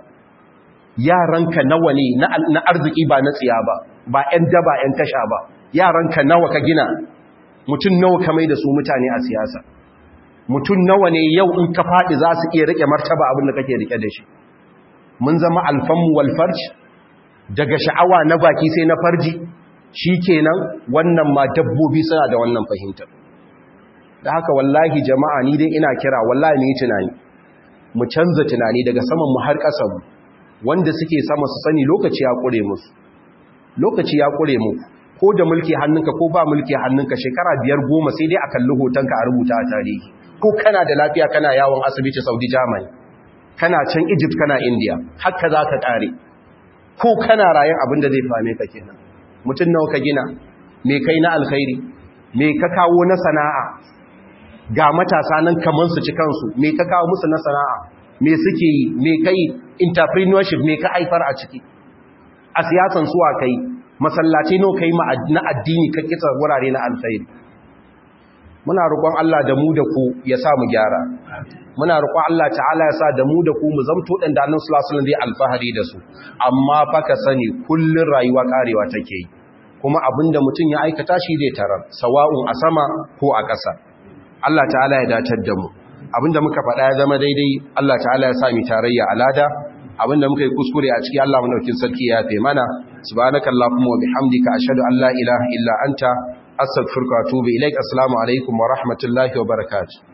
yaranka nawa ne na arziki ba na tsiya ba ba 'yan daba 'yan tasha ba yaranka nawa ka gina mutum nawa ka mai da su mutane a siyasa mutum nawa ne yau in ka faɗi za su iya rike martaba abin da kake rike da shi mun zama alfanmu walfarj daga sha'awa na baki sai na farji shi kenan wannan ma dabbobi suna da wannan fahimtar da haka wallahi jama'a ni dai ina kira wallahi ne tunani mu canza tunani daga saman mu har ƙasa mu wanda suke sama su sani lokaci ya ƙure musu lokaci ya ƙure mu ko da mulki hannunka ko ba mulki hannunka shekara biyar goma sai dai a kalli hotonka a rubuta a tarihi ko kana da lafiya kana yawon asibiti saudi germany kana can egypt kana india haka za ka ƙare ko kana rayan abin da zai fame ka kenan mutum nawa ka gina me kai na alkhairi me ka kawo na sana'a ga matasa nan kaman su ci kansu me ka kawo musu na sana'a me suke yi me kai entrepreneurship me ka haifar a ciki a siyasan suwa kai masallaci no kai na addini ka kitsa wurare na alkhairi muna roƙon Allah da mu da ku ya sa mu gyara muna roƙon Allah ta'ala ya sa da mu da ku mu zamto dan da Annabi sallallahu alaihi wasallam zai alfahari da su amma fa ka sani kullun rayuwa karewa take yi kuma abinda mutum ya aikata shi zai tarar sawa'un a sama ko a ƙasa Allah ta'ala ya dacar da mu abinda muka faɗa ya zama daidai Allah ta'ala ya sa mu tarayya alada abinda muka yi kuskure a ciki Allah madaukin sarki ya yafe mana subhanakallahumma wa bihamdika ashhadu an la ilaha illa anta astaghfiruka wa atubu ilaik assalamu alaikum wa rahmatullahi wa barakatuh